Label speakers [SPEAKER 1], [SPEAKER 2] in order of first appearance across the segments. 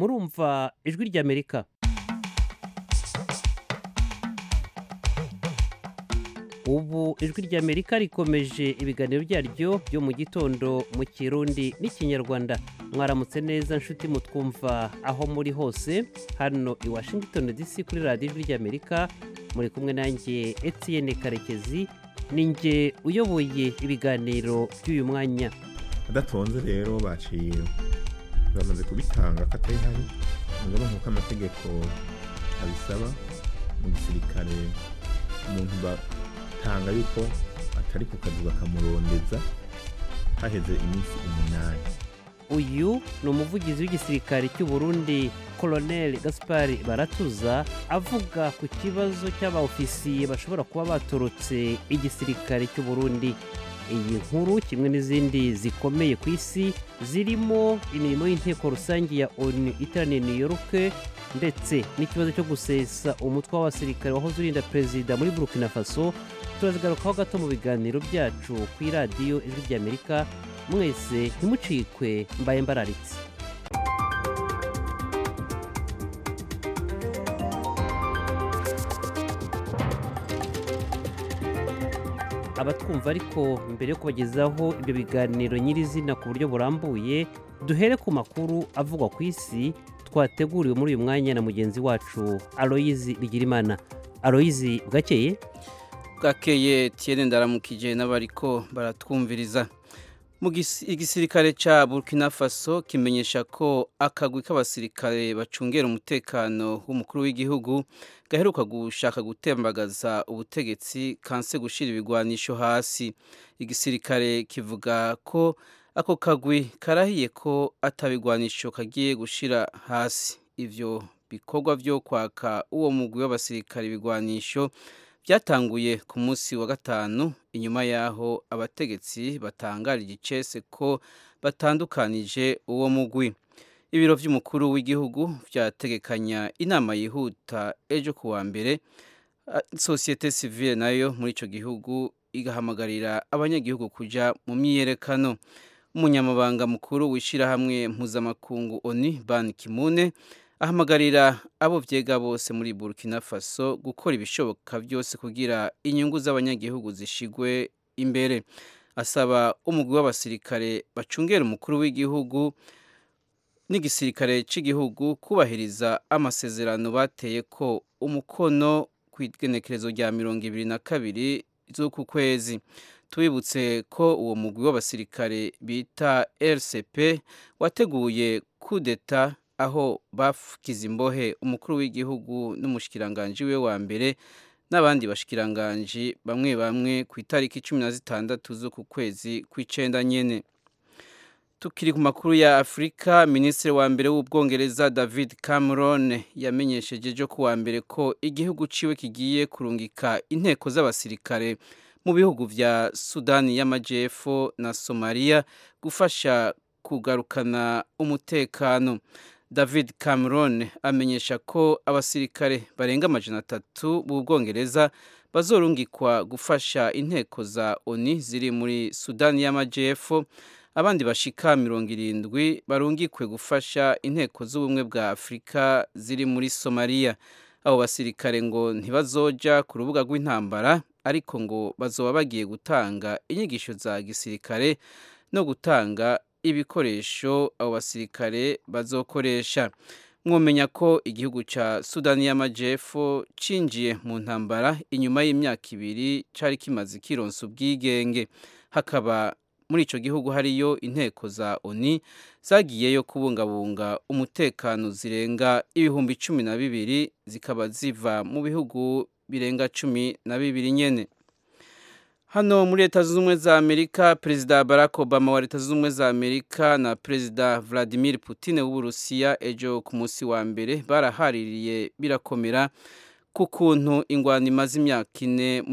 [SPEAKER 1] murumva ijwi ry'amerika ubu ijwi ry'amerika rikomeje ibiganiro byaryo byo mu gitondo mu kirundi n'ikinyarwanda mwaramutse neza nshuti mutwumva aho muri hose hano i washington dc kuri radiyo ijwi ry'amerika muri kumwe nanjye etienne karekezi ninjye uyoboye ibiganiro by'uyu mwanya
[SPEAKER 2] adatonze rero baciye bamaze kubitanga ko atari hari mugabo nk'uko amategeko abisaba mu gisirikare umuntu batanga yuko atari ku kazi bakamurondeza haheze iminsi umunani
[SPEAKER 1] uyu ni umuvugizi w'igisirikare cy'u Burundi koloneli gaspari baratuza avuga ku kibazo cy'abaofisiye bashobora kuba baturutse igisirikare cy'u Burundi iyi nkuru kimwe n'izindi zikomeye ku isi zirimo imirimo y'inteko rusange ya onu iteraniye new york ndetse n'ikibazo cyo gusesa umutwe w'abasirikare wahoze urinda perezida muri burkina faso turazigarukaho gato mu biganiro byacu ku iradiyo ijwi ry'amerika mwese ntimucikwe mbaye mbararitse abatwumva ariko mbere yo kubagezaho ibyo biganiro nyirizina ku buryo burambuye duhere ku makuru avugwa ku isi twateguriwe muri uyu mwanya na mugenzi wacu aloyizi bigirimana aloyizi bwakeye
[SPEAKER 3] bwakeye tiyene ndaramukije n'abariko baratwumviriza mu igisirikare cya burkina faso kimenyesha ko akagwi k'abasirikare bacungera umutekano w'umukuru w'igihugu gaheruka gushaka gutembagaza ubutegetsi kanse gushyira ibigwanisho hasi igisirikare kivuga ko ako kagwi karahiye ko atabigwanisho kagiye gushyira hasi ibyo bikorwa byo kwaka uwo mugwi w'abasirikare ibigwanisho byatanguye ku munsi wa gatanu inyuma y'aho abategetsi batangarije icese ko batandukanije uwo mugwi ibiro by'umukuru w'igihugu byategekanya inama yihuta ejo ku wa mbere sosiyete sivile nayo muri icyo gihugu igahamagarira abanyagihugu kujya mu myiyerekano umunyamabanga mukuru w'ishyirahamwe mpuzamakungu oni ban kimune ahamagarira abo byega bose muri burkina faso gukora ibishoboka byose kugira inyungu z'abanyagihugu zishigwe imbere asaba umugwi w'abasirikare bacungera umukuru w'igihugu n'igisirikare cy'igihugu kubahiriza amasezerano bateye ko umukono ku igenekerezo rya mirongo ibiri na kabiri z'uku kwezi tubibutse ko uwo mugwi w'abasirikare bita rcp wateguye kudeta aho bafukiza imbohe umukuru w'igihugu n'umushikiranganji we wa mbere n'abandi bashikiranganji bamwe bamwe ku itariki cumi na zitandatu z'uku kwezi kw'icenda nyene tukiri ku makuru ya afurika minisitiri wa mbere w'ubwongereza david cameron yamenyesheje ejo ku wa mbere ko igihugu ciwe kigiye kurungika inteko z'abasirikare mu bihugu vya sudani y'amajepfo na somaliya gufasha kugarukana umutekano david cameron amenyesha ko abasirikare barenga amajana atatu b'ubwongereza bazorungikwa gufasha inteko za oni ziri muri sudani y'amajepfo abandi bashika mirongo irindwi barungikwe gufasha inteko z'ubumwe bwa afurika ziri muri somaliya abo basirikare ngo ntibazoja ku rubuga rw'intambara ariko ngo bazoba bagiye gutanga inyigisho za gisirikare no gutanga ibikoresho abo basirikare bazokoresha mwomenya ko igihugu cya sudani y'amajyepfo cinjiye mu ntambara inyuma y'imyaka ibiri cyari kimaze kironsa ubwigenge hakaba muri icyo gihugu hariyo inteko za oni zagiyeyo kubungabunga umutekano zirenga ibihumbi cumi na bibiri zikaba ziva mu bihugu birenga cumi na bibiri nyene hano muri leta zunze ubumwe za amerika perezida barack obama wa leta zunze ubumwe za amerika na perezida vladimir putin w'uburusiya ejo ku munsi wa mbere barahaririye birakomera ku kuntu ingwano imaze imyaka ine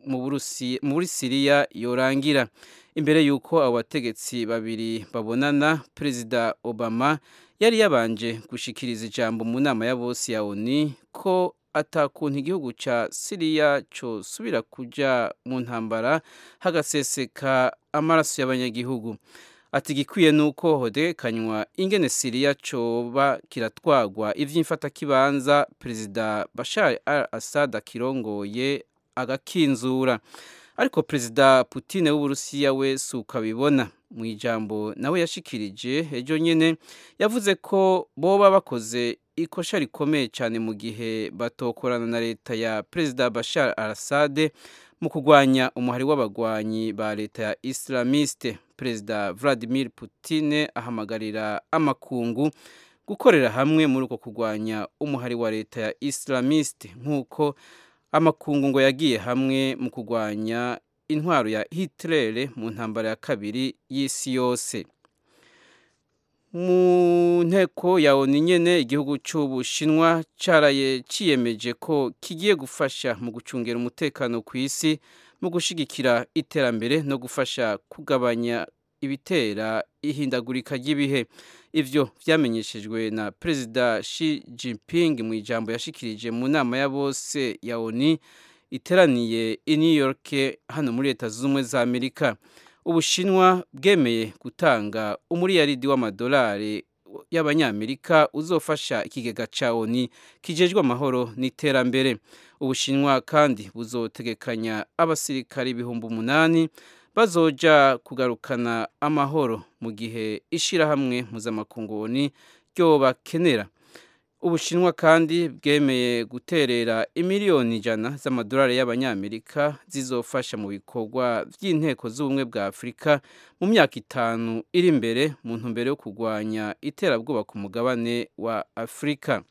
[SPEAKER 3] muri siriya yorangira imbere y'uko abo bategetsi babiri babonana perezida obama yari yabanje gushikiriza ijambo mu nama ya bose ya oni ko atakuntu igihugu cya siriya cyosubira kujya mu ntambara hagaseseka amaraso y'abanyagihugu ati igikwiye ni uko hodekanywa ingene siriya coba kiratwagwa ivy'imfatakibanza perezida bashar al assad akirongoye agakinzura ariko perezida Putin w'uburusiya we si uko abibona mu ijambo nawe yashikirije ejo nyene yavuze ko boba bakoze ikosha rikomeye cyane mu gihe batokorana na leta ya perezida Bashar al-Assad mu kurwanya umuhari w'abagwanyi ba leta ya Islamiste perezida Vladimir Putin ahamagarira amakungu gukorera hamwe muri uko kurwanya umuhari wa leta ya Islamiste nk'uko amakungu ngo yagiye hamwe mu kurwanya intwaro ya Hitler mu ntambara ya kabiri y'isi yose mu nteko ya ONU nyene igihugu c'Ubushinwa caraye ciyemeje ko kigiye gufasha mu gucungera umutekano ku isi mu gushigikira iterambere no gufasha kugabanya ibitera ihindagurika ry'ibihe ivyo vyamenyeshejwe na perezida Xi Jinping mu ijambo yashikirije mu nama ya bose ya ONU iteraniye i New York hano muri leta z'ubumwe za Amerika ubushinwa bwemeye gutanga umuriyaridi w'amadolari y'abanyamerika uzofasha ikigega ca ONU kijejwe amahoro n'iterambere ubushinwa kandi buzotegekanya abasirikari ibihumbi umunani bazoja kugarukana amahoro mu gihe ishirahamwe mpuzamakungu ONU ryobakenera ubushinwa kandi bwemeye guterera imiliyoni ijana z'amadolari y'abanyamerika zizofasha mu bikorwa by'inteko z'ubumwe bwa afurika mu myaka itanu iri imbere mu ntumbero yo kurwanya iterabwoba ku mugabane wa afurika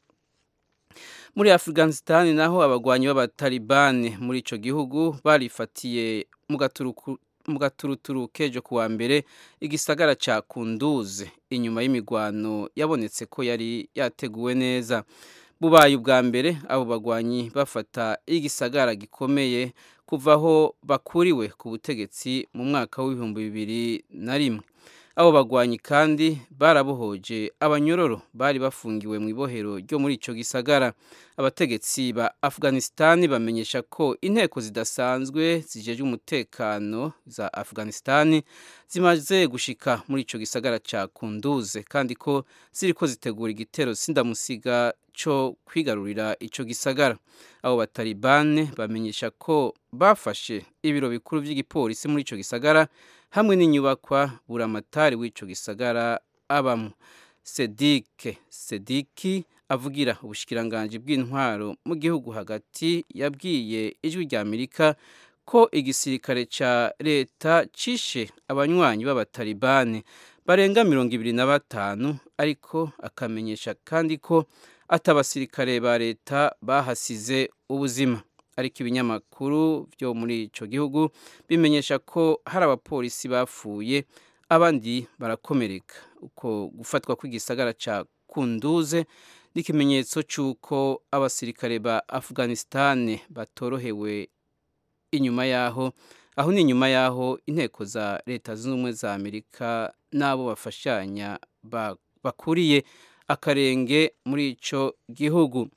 [SPEAKER 3] muri afghanistan naho abagwanyi b'abatalibani muri ico gihugu barifatiye mu gaturuku mu gaturuturu kejo kuwa mbere igisagara ca kunduze inyuma y'imigwano yabonetse ko yari yateguwe neza bubaye ubwa mbere abo bagwanyi bafata igisagara gikomeye kuva aho bakuriwe ku butegetsi mu mwaka w'ibihumbi bibiri na rimwe abo bagwanyi kandi barabohoje abanyororo bari bafungiwe mu ibohero ryo muri ico gisagara abategetsi ba afghanistan bamenyesha ko inteko zidasanzwe zijeje umutekano za afghanistan zimaze gushika muri ico gisagara ca kunduze kandi ko ziriko zitegura igitero sindamusiga co kwigarurira ico gisagara abo batalibane bamenyesha ko bafashe ibiro bikuru vy'igipolisi muri ico gisagara hamwe n'inyubakwa buramatari w'ico gisagara abamo sedike sediki avugira ubushikiranganji bw'intwaro mu gihugu hagati yabwiye ijwi rya amerika ko igisirikare ca leta cishe abanywanyi b'abatalibane barenga mirongo ibiri na batanu ariko akamenyesha kandi ko ati abasirikare ba leta bahasize ubuzima ariko ibinyamakuru byo muri ico gihugu bimenyesha ko hari abapolisi bapfuye abandi barakomereka uko gufatwa kw'igisagara ca kunduze n'ikimenyetso c'uko abasirikare ba afghanistan batorohewe inyuma yaho aho ni inyuma yaho inteko za leta zunze ubumwe za amerika n'abo bafashanya bakuriye akarenge muri ico gihugu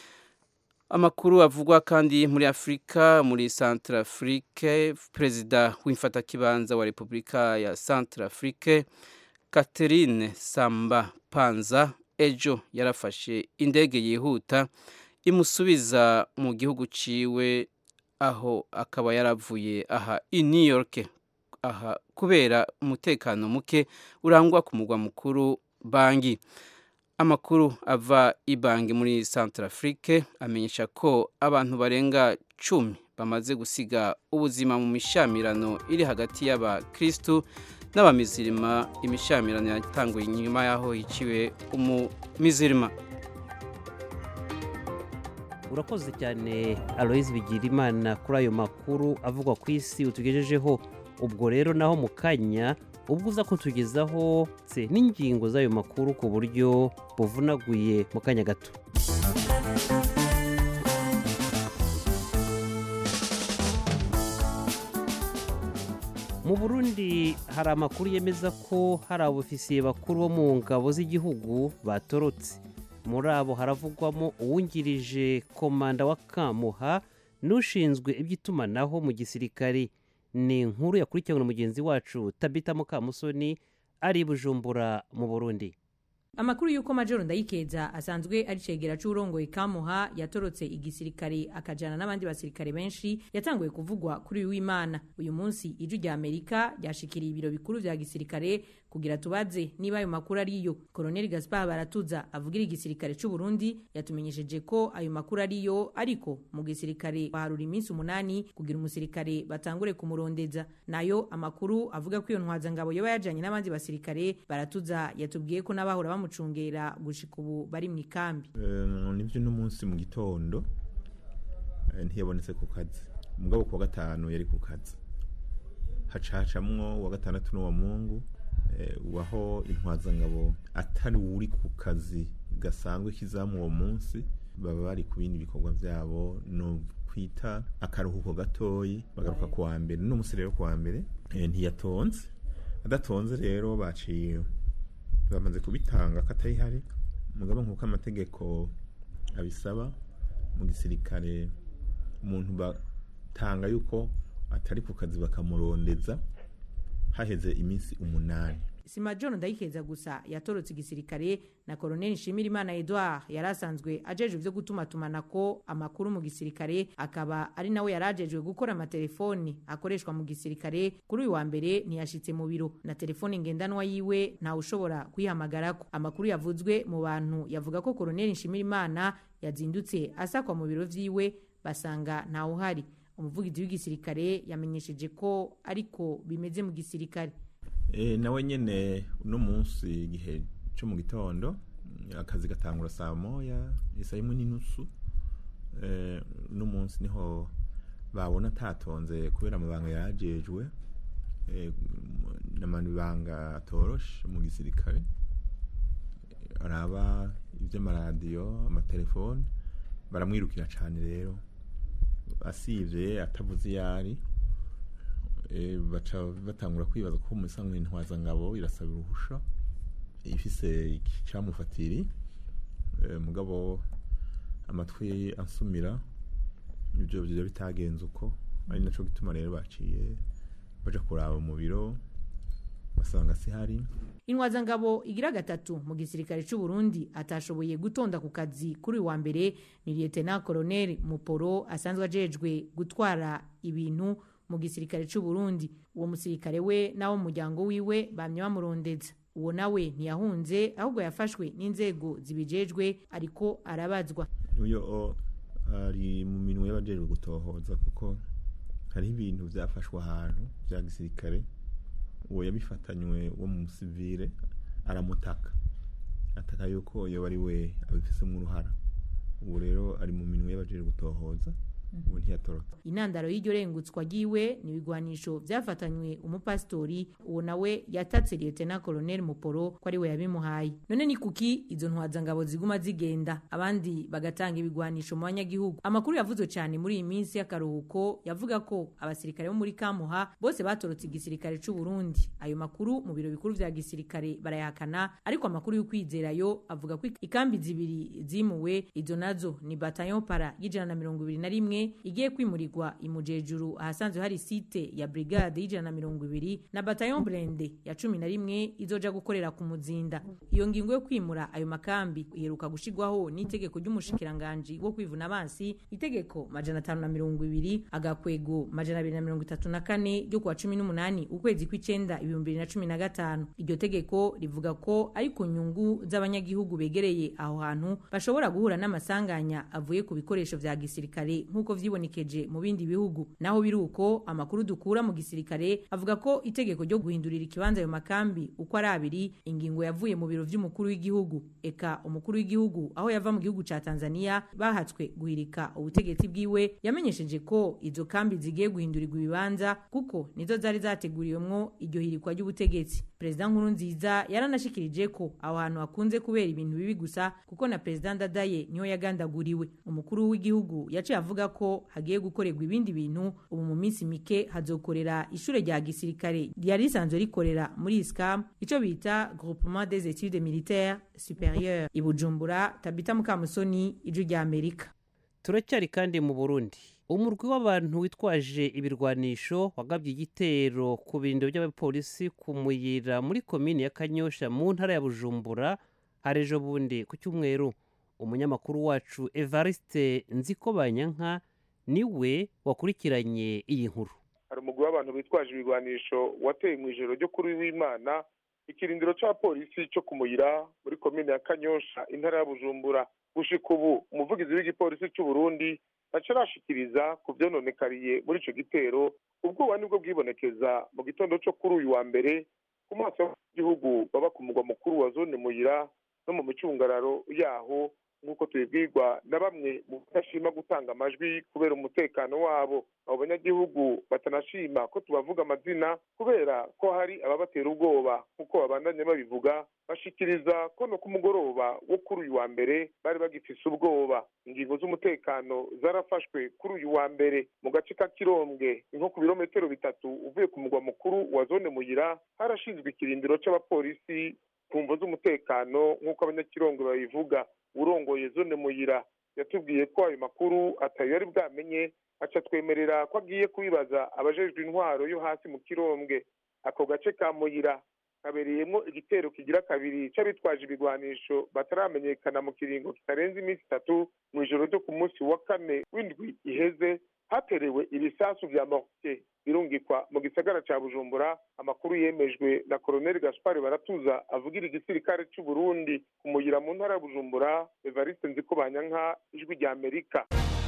[SPEAKER 3] amakuru avugwa kandi muri afurika muri centrafrique perezida w'imfatakibanza wa repubulika ya centrafrique catherine samba panza ejo yarafashe indege yihuta imusubiza mu gihugu ciwe aho akaba yaravuye aha i new york aha kubera umutekano muke urangwa ku mugwa mukuru bangi amakuru ava ibangi muri centrafrique amenyesha ko abantu barenga cumi bamaze gusiga ubuzima mu mishamirano iri hagati y'abakristu n'abamizirima imishamirano yatanguye inyuma y'aho hiciwe umumizirima
[SPEAKER 1] urakoze cyane aloyizi bigira imana kuri ayo makuru avugwa ku isi utugejejeho ubwo rero naho mu kanya ubwo uza kutugezaho se n'ingingo z'ayo makuru ku buryo buvunaguye mu kanya gato mu burundi hari amakuru yemeza ko hari abofisiye bakuru bo mu ngabo z'igihugu batorotse muri abo haravugwamo uwungirije komanda wa kamuha n'ushinzwe iby'itumanaho mu gisirikare ni inkuru yakurikiwe na mugenzi wacu tabita mukamusoni ari i bujumbura mu burundi
[SPEAKER 4] amakuru y'uko majoro ndayikeza asanzwe ari cegera c'urongoye kamuha yatorotse igisirikare akajana n'abandi basirikare benshi yatanguye kuvugwa kuri uyu w'imana uyu munsi ijwi rya amerika ryashikiriye ibiro bikuru vya gisirikare kugira tubaze niba ayo makuru ariyo koloneli gaspar baratuza avugira igisirikare c'u burundi yatumenyesheje ko ayo makuru ariyo ariko mu gisirikare baharura iminsi umunani kugira umusirikare batangure kumurondeza nayo amakuru avuga ko iyo ntwazangabo yoba yajanye n'abandi basirikare baratuza yatubwiye ko n'abahora bamucungera gushika ubu bari mu ikambi
[SPEAKER 2] nibyo uno munsi mu gitondo eh, ntiyabonetse ku kazi mugabo kuwa gatanu yari ku kazi hacacamwo uwa gatandatu n'uwa mungu eh, waho intwazangabo atari uri ku kazi gasanzwe kizamu uwo munsi baba bari ku bindi bikorwa vyabo no kwita akaruhuko gatoyi bagaruka kuwa mbere no munsi rero kuwa mbere eh, ntiyatonze adatonze rero baciye bamaze kubitanga katari hari mugabo nk'uko amategeko abisaba mu gisirikare umuntu batanga yuko atari ku kazi bakamurondeza haheze iminsi umunani
[SPEAKER 4] si majoro ndayikeza gusa yatorotse igisirikare na koloneli nshimirimana edouard yari asanzwe ajejwe ivyo gutumatumanako amakuru mu gisirikare akaba ari nawe yari ajejwe gukora amatelefoni akoreshwa mu gisirikare kuri uyu wa mbere ntiyashitse mu biro na telefoni ngendanwa yiwe ntawe ushobora kuyihamagarako amakuru yavuzwe mu bantu yavuga ko koloneli nshimirimana yazindutse asakwa mu biro vyiwe basanga ntawuhari umuvugizi w'igisirikare yamenyesheje ko ariko bimeze mu gisirikare
[SPEAKER 2] e, nawe nyene uno munsi igihe co mu gitondo akazi gatangura saa moya isa imwe n'inusu e, uno munsi niho babona atatonze kubera amabanga yajejwe e, n'amabanga atoroshe mu gisirikare araba ivy'amaradiyo amatelefone baramwirukira cane rero asivye atavuze iyari baca batangura kwibaza ko mu isanzwe intwazangabo irasaba uruhusha ifise icamufatiri mugabo amatwi ansumira ibyo byo bitagenze uko ari naco gituma rero baciye baja kuraba mu biro basanga sihari
[SPEAKER 4] intwazangabo igira gatatu mu gisirikare c'u Burundi atashoboye gutonda ku kazi kuri uyu wa mbere ni lieutenant colonel Muporo asanzwe ajejwe gutwara ibintu mu gisirikare c'u Burundi uwo musirikare we nawo muryango wiwe bamye bamurondeza uwo nawe ntiyahunze ahubwo yafashwe n'inzego zibijejwe ariko arabazwa
[SPEAKER 2] uyo ari mu minwe y'abajejwe gutohoza kuko hariho ibintu vyafashwe ahantu vya gisirikare uwo yabifatanywe wo mu musivile aramutaka ataka yuko yoba ari we abifisemwo uruhara ubu rero ari mu minwe y'abajejwe gutohoza ubu ntiyatorotse
[SPEAKER 4] intandaro y'iryo rengutswa ryiwe ni ibigwanisho vyafatanywe umupasitori uwo nawe yatatse lieutenant colonel muporo ko ari we yabimuhaye none ni kuki izo ntwazangabo ziguma zigenda abandi bagatanga ibigwanisho mu banyagihugu amakuru yavuzwe cyane muri iyi minsi y'akaruhuko yavuga ko abasirikare bo muri kamuha bose batorotse igisirikare c'u Burundi ayo makuru mu biro bikuru vya gisirikare barayahakana ariko amakuru y'ukwizera yo avuga ko ikambi zibiri zimuwe izo nazo ni bataillon para y'ijana na mirongo ibiri na rimwe igiye kwimurirwa imujejuru ahasanzwe hari site ya brigade y'ijana na mirongo ibiri na bataillon brende ya cumi na rimwe izoja gukorera ku muzinda iyo ngingo yo kwimura ayo makambi iheruka gushirwaho n'itegeko ry'umushikiranganji wo kwivuna abansi itegeko majana atanu na mirongo ibiri agakwego majana abiri na mirongo itatu na kane ryo kuwa cumi n'umunani ukwezi kw'icenda ibihumbi bibiri na cumi na gatanu iryo tegeko rivuga ko ari ku nyungu z'abanyagihugu begereye aho hantu bashobora guhura n'amasanganya avuye ku bikoresho vya gisirikare nk'uko vyibonekeje mu bindi bihugu naho biri uko amakuru dukura mu gisirikare avuga ko itegeko ryo guhindurira ikibanza ayo makambi uko ari abiri ingingo yavuye mu biro vy'umukuru w'igihugu eka umukuru w'igihugu aho yava mu gihugu ca Tanzania bahatswe guhirika ubutegetsi bwiwe yamenyesheje ko izo kambi zigiye guhindurirwa ibibanza kuko nizo zari zateguriwemwo iryo hirikwa ry'ubutegetsi perezida nkuru nziza yaranashikirije ko aho hantu hakunze kubera ibintu bibi gusa kuko na perezida ndadaye niho yagandaguriwe umukuru w'igihugu yaciye avuga ko hagiye gukorerwa ibindi bintu ubu mu minsi mike hazokorera ishure rya gisirikare ryari risanzwe rikorera muri iscam ico bita groupement des études militaires supérieures i bujumbura tabita mukamusoni ijwi rya amerika
[SPEAKER 1] turacyari kandi mu burundi umurwi w'abantu witwaje ibirwanisho wagabye igitero ku birindiro by'abapolisi ku muyira muri komini ya kanyosha mu ntara ya bujumbura hari ejo bundi ku cyumweru umunyamakuru wacu evariste nzikobanyanka niwe wakurikiranye iyi nkuru
[SPEAKER 5] hari umugwi w'abantu bitwaje ibigwanisho wateye mu ijoro ryo kuri w'imana ikirindiro cya polisi cyo ku muyira muri komine ya kanyosha intara ya bujumbura gushika ubu umuvugizi w'igipolisi cy'u burundi acarashikiriza ku vyononekariye muri ico gitero ubwoba nibwo bwibonekeza mu gitondo co kuri uyu wa mbere ku maso y'igihugu baba ku mugwa mukuru wa zone muyira no mu micungararo yaho nk'uko tubibwirwa na bamwe mu badashima gutanga amajwi kubera umutekano wabo abo banyagihugu batanashima ko tubavuga amazina kubera ko hari ababatera ubwoba nk'uko babandanye babivuga bashikiriza ko no ku mugoroba wo kuri uyu wa mbere bari bagifise ubwoba ingingo z'umutekano zarafashwe kuri uyu wa mbere mu gace ka kirombwe nko ku birometero bitatu uvuye ku mugwa mukuru wa zone muyira harashinzwe ikirindiro c'abapolisi ku mvo z'umutekano nk'uko abanyakirongo babivuga urongoye zone muyira yatubwiye ko ayo makuru atayo yari bwamenye aca twemerera ko agiye kubibaza abajejwe intwaro yo hasi mu kirombwe ako gace ka muyira kabereyemo igitero kigira kabiri c'abitwaje ibigwanisho bataramenyekana mu kiringo kitarenze iminsi itatu mu ijoro ryo ku munsi wa kane w'indwi iheze haterewe ibisasu vya mortier birungikwa mu gisagara ca bujumbura amakuru yemejwe na koloneli gaspar baratuza avugira igisirikare c'u burundi kumuyira mu ntara ya bujumbura evariste nzikobanyanka ijwi rya amerika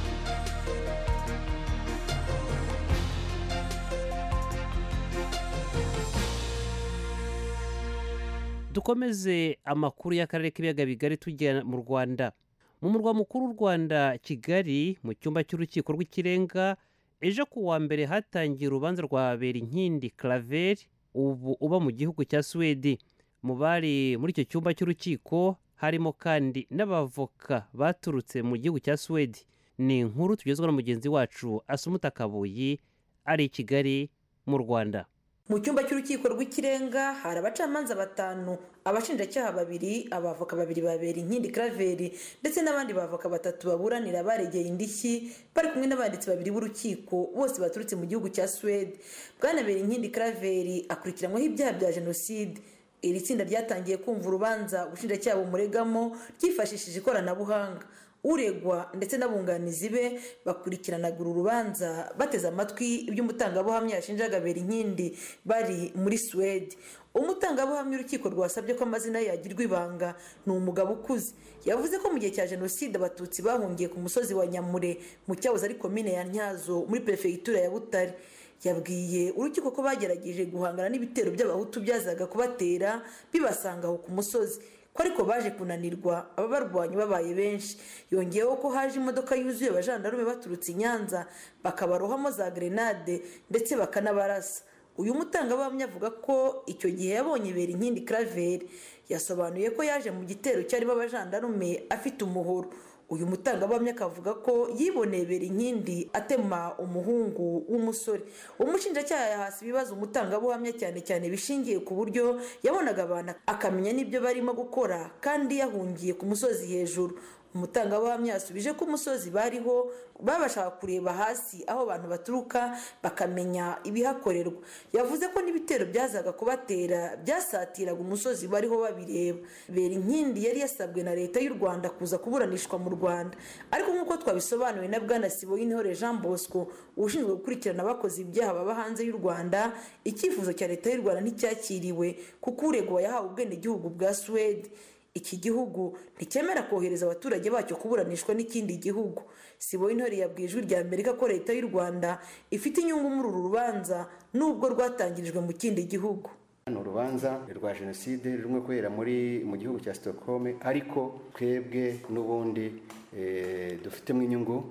[SPEAKER 1] dukomeze amakuru y'akarere k'ibiyaga bigari tujya mu rwanda mu murwa mukuru w'u rwanda kigali mu cyumba cy'urukiko rw'ikirenga ejo ku wa mbere hatangiye urubanza rwa berinkindi claver ubu uba mu gihugu cya suwedi mu bari muri icyo cyumba cy'urukiko harimo kandi n'abavoka baturutse mu gihugu cya suwedi ni inkuru tugezwa na mugenzi wacu asumuta kabuyi ari i kigali mu rwanda
[SPEAKER 6] mu cyumba cy'urukiko rw'ikirenga hari abacamanza batanu abashinjacyaha babiri abavoka babiri babera inkindi karaveri ndetse n'abandi bavoka batatu baburanira baregeye indishyi bari kumwe n'abanditsi babiri b'urukiko bose baturutse mu gihugu cya suwede bwanabera inkindi karaveri akurikiranyweho ibyaha bya jenoside iri tsinda ryatangiye kumva urubanza ubushinjacyaha bumuregamo ryifashishije ikoranabuhanga uregwa ndetse n'abunganizi be bakurikiranaga uru rubanza bateze amatwi ibyo umutangabuhamya yashinjaga berinkindi bari muri suwede umutangabuhamya urukiko rwasabye ko amazina ye yagirwa ibanga ni umugabo ukuze yavuze ko mu gihe cya jenoside abatutsi bahungiye ku musozi wa nyamure mu cyahoze ari komine ya ntyazo muri perefegitura ya butare yabwiye urukiko ko bagerageje guhangana n'ibitero by'abahutu byazaga kubatera bibasanga aho ku musozi ko ariko baje kunanirwa ababarwanya babaye benshi yongeyeho ko haje imodoka yuzuye abajandarume baturutse i nyanza bakabarohamo za grenade ndetse bakanabarasa uyu mutangabuhamya avuga ko icyo gihe yabonye ibera inkindi karaveri yasobanuye ko yaje mu gitero cyarimo abajandarume afite umuhoro uyu mutangabuhamya akavuga ko yiboneye bera inkindi atema umuhungu w'umusore umushinjacyaha yahasi ibibazo umutangabuhamya cyane cyane bishingiye ku buryo yabonaga abantu akamenya n'ibyo barimo gukora kandi yahungiye ku musozi hejuru umutangabuhamya yasubije ko umusozi bariho babashaga kureba hasi aho abantu baturuka bakamenya ibihakorerwa yavuze ko n'ibitero byazaga kubatera byasatiraga umusozi bariho babireba bera inkindi yari yasabwe na leta y'u rwanda kuza kuburanishwa mu rwanda ariko nk'uko twabisobanuwe na bwana siboyintore jean bosco ushinzwe gukurikirana abakoze ibyaha baba hanze y'u rwanda icyifuzo cya leta y'u rwanda nticyakiriwe kuko uregwa yahawe ubwenegihugu bwa suwede iki gihugu nticyemera kohereza abaturage bacyo kuburanishwa n'ikindi gihugu sibo intore yabwiye ijwi rya amerika ko leta y'u rwanda ifite inyungu muri uru rubanza nubwo rwatangirijwe mu kindi gihugu
[SPEAKER 7] ni urubanza rwa jenoside rumwe kubera muri mu gihugu cya stockholm ariko twebwe n'ubundi dufitemo inyungu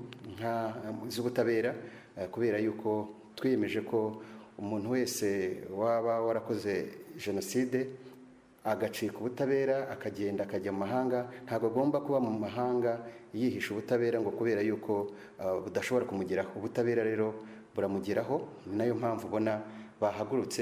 [SPEAKER 7] z'ubutabera kubera yuko twiyemeje ko umuntu wese waba warakoze jenoside agacika ubutabera akagenda akajya mu mahanga ntabwo agomba kuba mu mahanga yihisha ubutabera ngo kubera yuko budashobora kumugeraho ubutabera rero buramugeraho ni nayo mpamvu ubona bahagurutse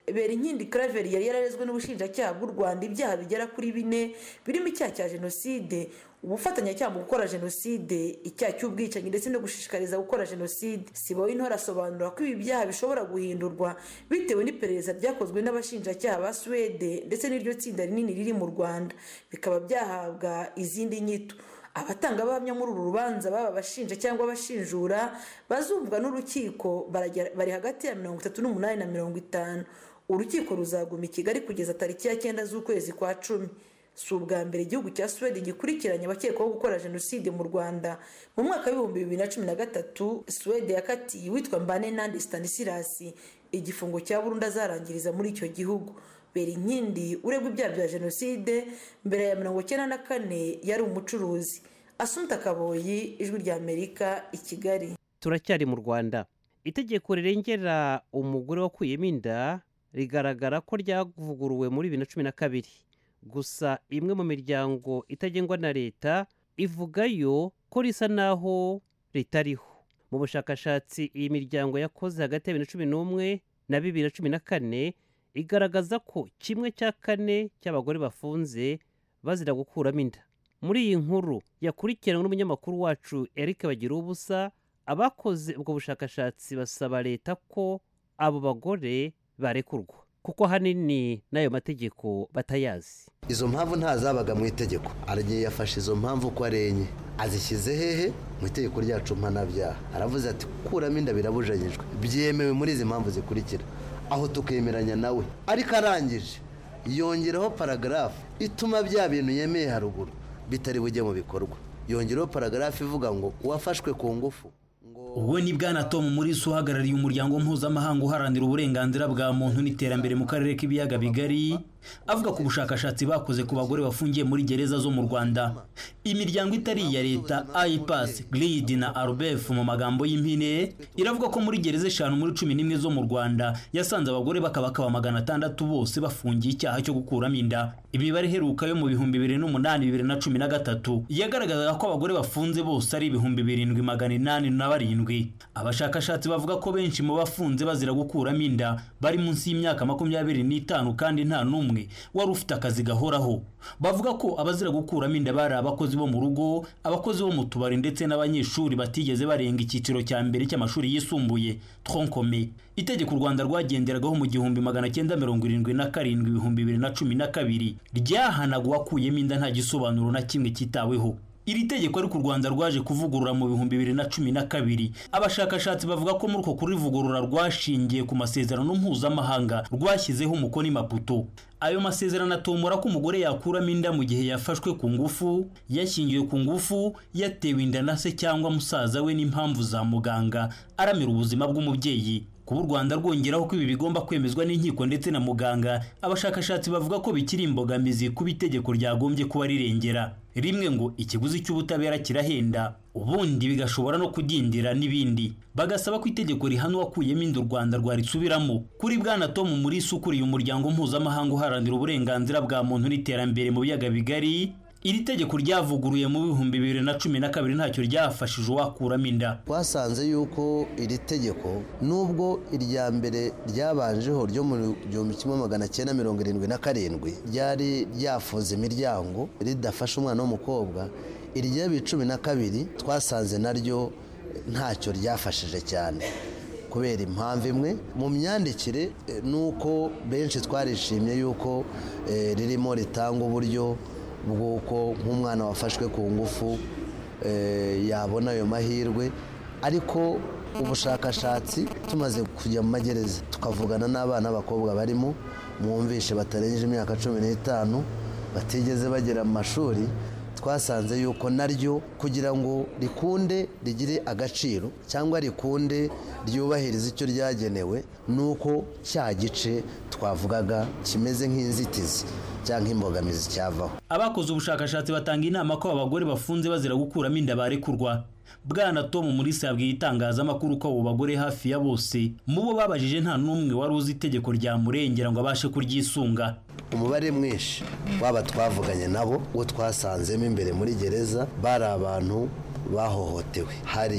[SPEAKER 6] berinkindi claver yari yararezwe n'ubushinjacyaha bw'u rwanda ibyaha bigera kuri bine birimo icyaha cya jenoside ubufatanyacyaha mu gukora jenoside icyaha cy'ubwicanyi ndetse no gushishikariza gukora jenoside sibo w'intore asobanura ko ibi byaha bishobora guhindurwa bitewe n'iperereza ryakozwe n'abashinjacyaha ba suwede ndetse n'iryo tsinda rinini riri mu rwanda bikaba byahabwa izindi nyito abatangabuhamya muri uru rubanza baba abashinja cyangwa abashinjura bazumvwa n'urukiko bari hagati ya mirongo itatu n'umunani na mirongo itanu urukiko ruzaguma i kigali kugeza tariki ya cyenda z'ukwezi kwa cumi si ubwa mbere igihugu cya suwede gikurikiranye abakekwaho gukora jenoside mu rwanda mu mwaka w'ibihumbi bibiri na cumi na gatatu suwede yakatiye uwitwa mbane nandi stanisirasi igifungo cya burundu azarangiriza muri icyo gihugu berinkindi uregwa ibyaha bya jenoside mbere ya mirongo icyenda na kane yari umucuruzi asunta kaboyi ijwi rya amerika i kigali
[SPEAKER 1] turacyari mu rwanda itegeko rirengera umugore wakuyemo inda rigaragara ko ryavuguruwe muri bibiri na cumi na kabiri gusa imwe mu miryango itagengwa na leta ivugayo ko risa naho ritariho mu bushakashatsi iyi miryango yakoze hagati ya bibiri na cumi n'umwe na bibiri na cumi na kane igaragaza ko kimwe cya kane cy'abagore bafunze bazira gukuramo inda muri iyi nkuru yakurikiranwe n'umunyamakuru wacu eric bagira ubusa abakoze ubwo bushakashatsi basaba leta ko abo bagore barekurwa kuko ahanini n'ayo mategeko batayazi
[SPEAKER 8] izo mpamvu ntazabaga mu itegeko aragiye yafashe izo mpamvu uko ari enye azishyize hehe mu itegeko ryacu mpanabyaha aravuze ati kuramo inda birabujanyijwe byemewe muri izi mpamvu zikurikira aho tukemeranya nawe ariko arangije yongeraho paragarafu ituma bya bintu yemeye haruguru bitari bujye mu bikorwa yongeraho paragarafu ivuga ngo uwafashwe ku ngufu
[SPEAKER 9] uwo ni bwana tom murisi uhagarariye umuryango mpuzamahanga uharanira uburenganzira bwa muntu n'iterambere mu karere k'ibiyaga bigari avuga ku bushakashatsi bakoze ku bagore bafungiye muri gereza zo mu rwanda imiryango itari iya leta ayipasi giridi na arubef mu magambo y'impine iravuga ko muri gereza eshanu muri cumi n'imwe zo mu rwanda yasanze abagore bakabakaba magana atandatu bose bafungiye icyaha cyo gukuramo inda imibare iheruka yo mu bihumbi bibiri n'umunani bibiri na cumi na gatatu yagaragazaga ko abagore bafunze bose ari ibihumbi birindwi magana inani na barindwi abashakashatsi bavuga ko benshi mu bafunze bazira gukuramo inda bari munsi y'imyaka makumyabiri n'itanu kandi nta n'umwe wari ufite akazi gahoraho bavuga ko abazira gukuramo inda bari abakozi bo mu rugo abakozi bo mu tubari ndetse n'abanyeshuri batigeze barenga icyiciro cya mbere cy'amashuri yisumbuye tronkome itegeko u rwanda rwagenderagaho mu gihumbi magana cyenda mirongo irindwi na karindwi ibihumbi bibiri na cumi na kabiri ryahanaga uwakuyemo inda nta gisobanuro na kimwe cyitaweho iri tegeko ariko u rwanda rwaje kuvugurura mu bihumbi bibiri na cumi na kabiri abashakashatsi bavuga ko muri uko kurivugurura rwashingiye ku masezerano mpuzamahanga rwashyizeho umukono i maputo ayo masezerano atomora ko umugore yakuramo inda mu gihe yafashwe ku ngufu yashyingiwe ku ngufu yatewe inda na se cyangwa musaza we n'impamvu za muganga aramira ubuzima bw'umubyeyi kuba u rwanda rwongeraho ko ibi bigomba kwemezwa n'inkiko ndetse na muganga abashakashatsi bavuga ko bikiri imbogamizi kuba itegeko ryagombye kuba rirengera rimwe ngo ikiguzi cy'ubutabera kirahenda ubundi bigashobora no kudindira n'ibindi bagasaba ko itegeko rihana uwakuyemo inda u rwanda rwarisubiramo kuri bwana tom murisi ukuriye umuryango mpuzamahanga uharanira uburenganzira bwa muntu n'iterambere mu biyaga bigari iri tegeko ryavuguruye mu bihumbi bibiri na cumi na kabiri ntacyo ryafashije uwakuramo inda
[SPEAKER 8] twasanze yuko iri tegeko nubwo irya mbere ryabanjeho ryo mu gihumbi kimwe magana cyenda mirongo irindwi na karindwi ryari ryafunze imiryango ridafasha umwana w'umukobwa irya bibiri cumi na kabiri twasanze naryo ntacyo ryafashije cyane kubera impamvu imwe mu myandikire ni uko benshi twarishimye yuko ririmo ritanga uburyo bw'uko nk'umwana wafashwe ku ngufu yabona ayo mahirwe ariko ubushakashatsi tumaze kujya mu magereza tukavugana n'abana b'abakobwa barimo mwumvishe batarengeje imyaka cumi n'itanu batigeze bagera mu mashuri twasanze yuko naryo kugira ngo rikunde rigire agaciro cyangwa rikunde ryubahirize icyo ryagenewe ni uko cya gice twavugaga kimeze nk'inzitizi cyangwa imbogamizi cyavaho
[SPEAKER 9] abakoze ubushakashatsi batanga inama ko abagore bafunze bazira gukuramo inda barekurwa bwana tom muri yabwiye itangazamakuru ko abo bagore hafi ya bose mu bo babajije nta n'umwe wari uzi itegeko ryamurengera ngo abashe kuryisunga
[SPEAKER 8] umubare mwinshi waba twavuganye nabo uwo twasanzemo imbere muri gereza bari abantu bahohotewe hari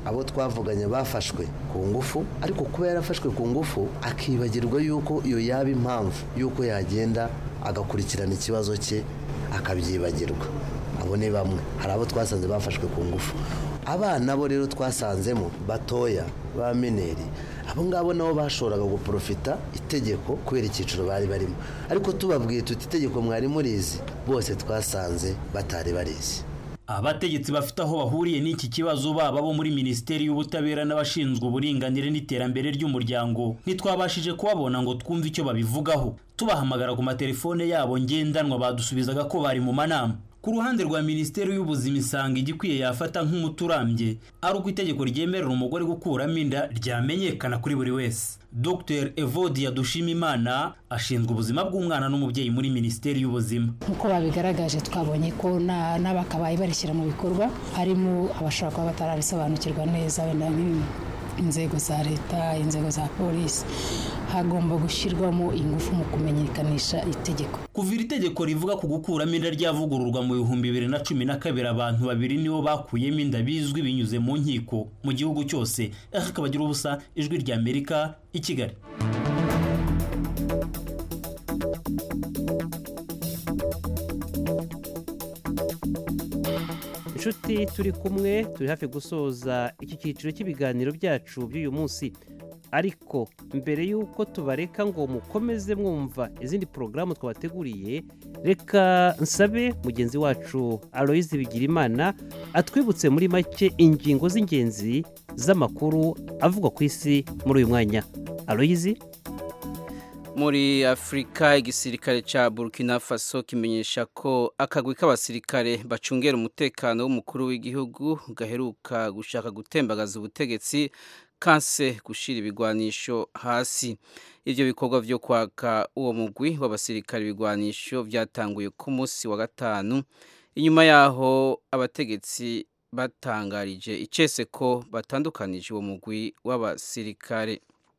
[SPEAKER 8] abo twavuganye bafashwe ku ngufu ariko kuba yarafashwe ku ngufu akibagirwa yuko iyo yaba impamvu yuko yagenda agakurikirana ikibazo cye akabyibagirwa abo ni bamwe hari abo twasanze bafashwe ku ngufu abana bo rero twasanzemo batoya ba mineri abo ngabo nabo bashoboraga guporofita itegeko kubera icyiciro bari barimo ariko tubabwiye tuti itegeko mwari murizi bose twasanze batari barizi
[SPEAKER 9] abategetsi bafite aho bahuriye n'iki kibazo baba bo muri minisiteri y'ubutabera n'abashinzwe uburinganire n'iterambere ry'umuryango ntitwabashije kubabona ngo twumve icyo babivugaho tubahamagara ku matelefone yabo ngendanwa badusubizaga ko bari mu manama ku ruhande rwa minisiteri y'ubuzima isanga igikwiye yafata nk'umuti urambye ari uko itegeko ryemerera umugore gukuramo inda ryamenyekana kuri buri wese dr evodia dushimimana ashinzwe ubuzima bw'umwana n'umubyeyi muri minisiteri y'ubuzima
[SPEAKER 10] nk'uko babigaragaje twabonye ko n'abakabaye barishyira mu bikorwa harimo abashobora kuba batarabisobanukirwa neza wenda inzego za leta inzego za polisi hagomba gushyirwamo ingufu mu kumenyekanisha itegeko
[SPEAKER 9] kuva iri tegeko rivuga ku gukuramo inda ryavugururwa mu bihumbi bibiri na cumi na kabiri abantu babiri nibo bakuyemo inda bizwi binyuze mu nkiko mu gihugu cyose akabagira ubusa ijwi rya amerika i kigali
[SPEAKER 1] inshuti turi kumwe turi hafi gusoza iki cyiciro cy'ibiganiro byacu by'uyu munsi ariko mbere y'uko tubareka ngo mukomeze mwumva izindi porogaramu twabateguriye reka nsabe mugenzi wacu aloyizi bigirimana atwibutse muri make ingingo z'ingenzi z'amakuru avugwa ku isi muri uyu mwanya aloyizi
[SPEAKER 3] muri afurika igisirikare cya burkina faso kimenyesha ko akagwi k'abasirikare bacungera umutekano w'umukuru w'igihugu gaheruka gushaka gutembagaza ubutegetsi kanse gushyira ibigwanisho hasi ibyo bikorwa byo kwaka uwo mugwi w'abasirikare ibigwanisho byatanguye ku munsi wa gatanu inyuma yaho abategetsi batangarije icese ko batandukanije uwo mugwi w'abasirikare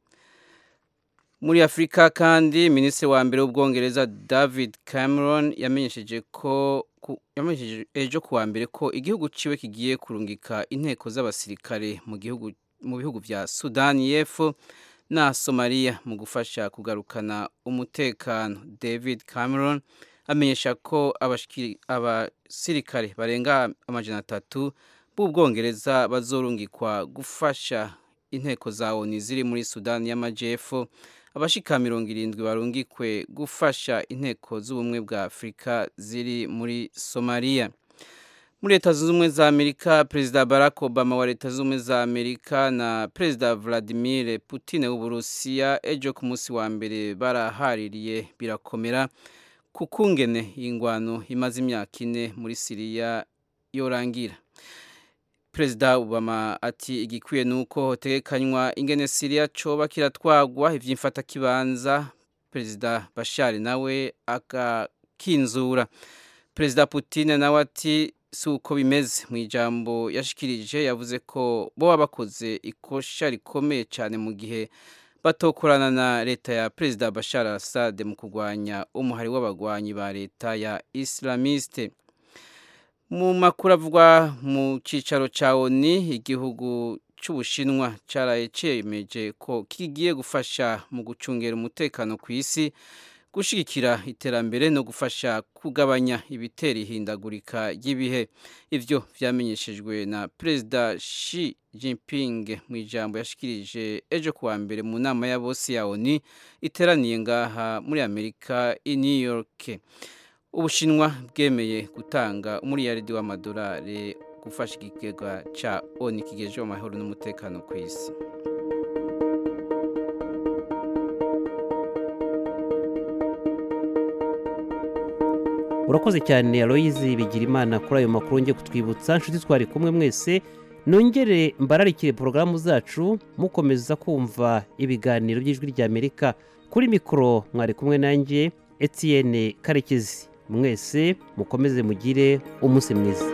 [SPEAKER 3] muri afurika kandi minisitiri wa mbere w'ubwongereza david cameron yamenyesheje ko yamenyesheje ejo kuwa mbere ko igihugu ciwe kigiye kurungika inteko z'abasirikare mu gihugu mu bihugu bya sudani y'epfo na somaliya mu gufasha kugarukana umutekano david cameron amenyesha ko abasirikare barenga amajana atatu b'ubwongereza bazorungikwa gufasha inteko za oni ziri muri sudani y'amajyepfo abashika mirongo irindwi barungikwe gufasha inteko z'ubumwe bwa afurika ziri muri somaliya muri leta zunze ubumwe za amerika perezida barack obama wa leta zunze ubumwe za amerika na perezida vladimir putin w'uburusiya ejo ku munsi wa mbere barahaririye birakomera ku kungene y'ingwano imaze imyaka ine muri siriya yorangira perezida obama ati igikwiye ni uko hotegekanywa ingene siriya coba kiratwagwa ivy'imfatakibanza perezida bashari nawe akakinzura perezida putin nawe ati si uko bimeze mu ijambo yashikirije yavuze ko boba bakoze ikosha rikomeye cyane mu gihe batokorana na leta ya perezida bashar assad mu kurwanya umuhari w'abagwanyi ba leta ya islamiste mu makuru avugwa mu cyicaro cya oni igihugu cy'ubushinwa cyaraye cyemeje ko kigiye gufasha mu gucungera umutekano ku isi gushyigikira iterambere no gufasha kugabanya ibitera ihindagurika ry'ibihe ibyo byamenyeshejwe na perezida Xi Jinping mu ijambo yashikirije ejo kuwa mbere mu nama ya bose ya oni iteraniye ngaha muri amerika i new york ubushinwa bwemeye gutanga umuriyaridi w'amadolari gufasha ikigega cya oni kigejeje amahoro n'umutekano ku isi
[SPEAKER 1] urakoze cyane aloyizi bigira imana kuri ayo makuru ngiye kutwibutsa inshuti twari kumwe mwese nongere mbararikire porogaramu zacu mukomeza kumva ibiganiro by'ijwi ry'amerika kuri mikoro mwari kumwe nanjye Etienne karekezi mwese mukomeze mugire umunsi mwiza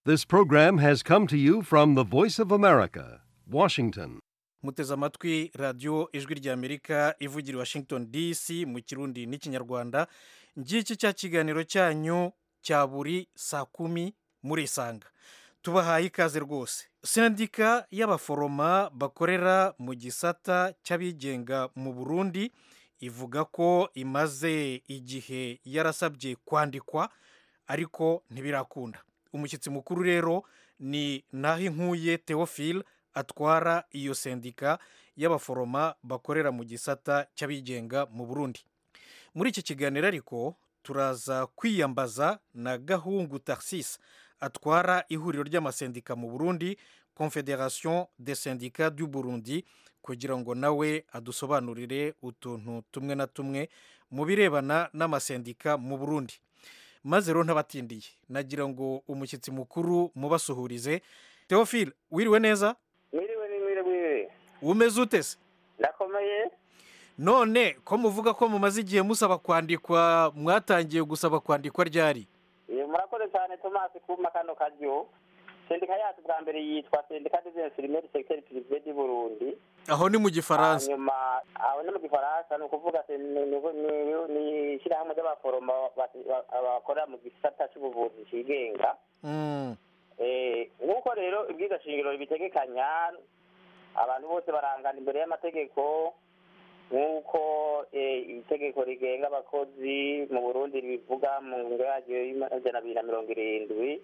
[SPEAKER 11] This program has come to you from the Voice of America, Washington.
[SPEAKER 12] muteze amatwi radiyo ijwi ry'amerika ivugira i washington dc mu kirundi n'ikinyarwanda ngiki cya kiganiro cyanyu cya buri saa kumi muri isanga tubahaye ikaze rwose sendika y'abaforoma bakorera mu gisata cy'abigenga mu burundi ivuga ko imaze igihe yarasabye kwandikwa ariko ntibirakunda umushyitsi mukuru rero ni naho inkuye theophile atwara iyo sendika y'abaforoma bakorera mu gisata cy'abigenga mu burundi muri iki kiganiro ariko turaza kwiyambaza na gahungu taxis atwara ihuriro ry'amasendika mu burundi confederation de syndicat du burundi kugira ngo nawe adusobanurire utuntu tumwe na tumwe mu birebana n'amasendika mu burundi maze rero ntabatindiye nagira ngo umushyitsi mukuru mubasuhurize theophile wiriwe neza
[SPEAKER 13] mwiriwe ni mwiriwe mwiriwe
[SPEAKER 12] umeze ute se
[SPEAKER 13] ndakomeye
[SPEAKER 12] none ko muvuga ko mumaze igihe musaba kwandikwa mwatangiye gusaba kwandikwa ryari
[SPEAKER 13] Eh, murakoze cyane tomasi kuma kano karyo sendika yacu bwa mbere yitwa sendika des infirmiers du secteur privé du burundi
[SPEAKER 12] aho ni mu gifaransa
[SPEAKER 13] hanyuma aho ni mu gifaransa ni ukuvuga se- ni- ni- ni- ni ishyirahamwe ry'abaforoma basi- ba- bakorera mu gisata cy'ubuvuzi cigenga
[SPEAKER 12] Mm,
[SPEAKER 13] Eh, nk'uko rero ibwiza shingiro bitegekanya abantu bose barangana imbere y'amategeko nk'uko eh, itegeko rigenga abakozi mu burundi ribivuga mu ngingo yaryo y'amajana abiri na mirongo irindwi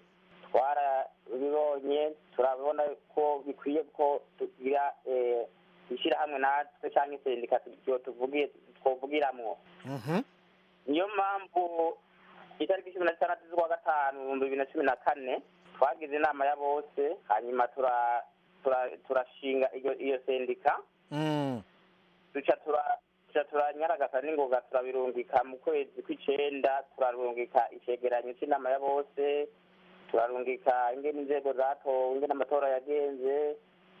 [SPEAKER 13] twarabibonye turabona ko bikwiye ko tugira eh, ishyirahamwe natwe cyangwa isendika tu- tuvugiye twovugiramwo
[SPEAKER 12] mhm,
[SPEAKER 13] niyo mpamvu itariki cumi na zitandatu z'ukwa gatanu ibihumbi bibiri na cumi na kane twagize inama ya bose hanyuma tura- tura- turashinga iyo iyo sendika
[SPEAKER 12] mm,
[SPEAKER 13] duca tura- duca turanyaragasa n'ingoga turabirungika mu kwezi kw'icenda turarungika icegeranyo c'inama ya bose turarungika ingene inzego zatowe ingene amatora yagenze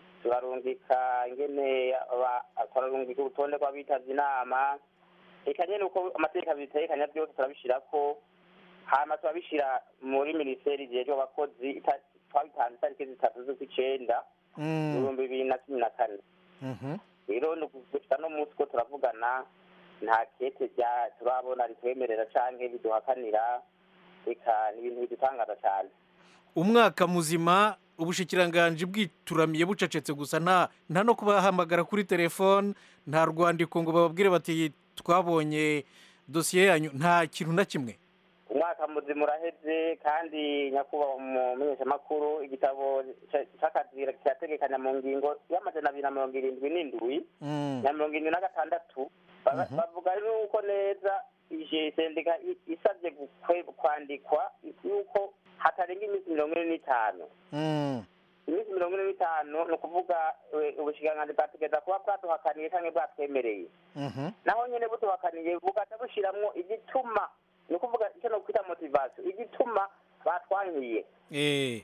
[SPEAKER 13] turarungika ingene aba- turarungika urutonde rw'abitavye inama eka nyene uko amategeko abitegekanya byose turabishirako hama turabishira muri minisiteri ijejwe abakozi ita- twabitanze itariki zitatu z'ukw'icenda
[SPEAKER 12] mm,
[SPEAKER 13] ibihumbi bibiri na cumi na kane
[SPEAKER 12] mhm.
[SPEAKER 13] rero ni ukuvuga no munsi ko turavugana nta kete rya turabona ritwemerera canke biduhakanira eka ni ibintu bidutangaza cyane
[SPEAKER 12] umwaka muzima ubushikiranganji bwituramiye bucecetse gusa nta nta no kubahamagara kuri telefone nta rwandiko ngo bababwire bati twabonye dosiye yanyu nta kintu na kimwe
[SPEAKER 13] umwaka muzima uraheze kandi nyakubahwa umumenyeshamakuru igitabo ca- c'akazi kirategekanya mu ngingo y'amajana abiri na mirongo irindwi n'indwi
[SPEAKER 12] Mm,
[SPEAKER 13] na mirongo irindwi na gatandatu Ba- bavuga yuko neza ije sendika i- isabye gukwe- kwandikwa yuko hatarenga iminsi mirongo ine n'itanu
[SPEAKER 12] mm,
[SPEAKER 13] iminsi mirongo ine n'itanu ni ukuvuga eh, ubushikiranganji bwategeza kuba bwaduhakaniye canke bwatwemereye
[SPEAKER 12] mhm,
[SPEAKER 13] naho nyene buduhakaniye bugaca bushiramwo igituma ni ukuvuga icyo nokwita motivation igituma batwankiye
[SPEAKER 12] eh,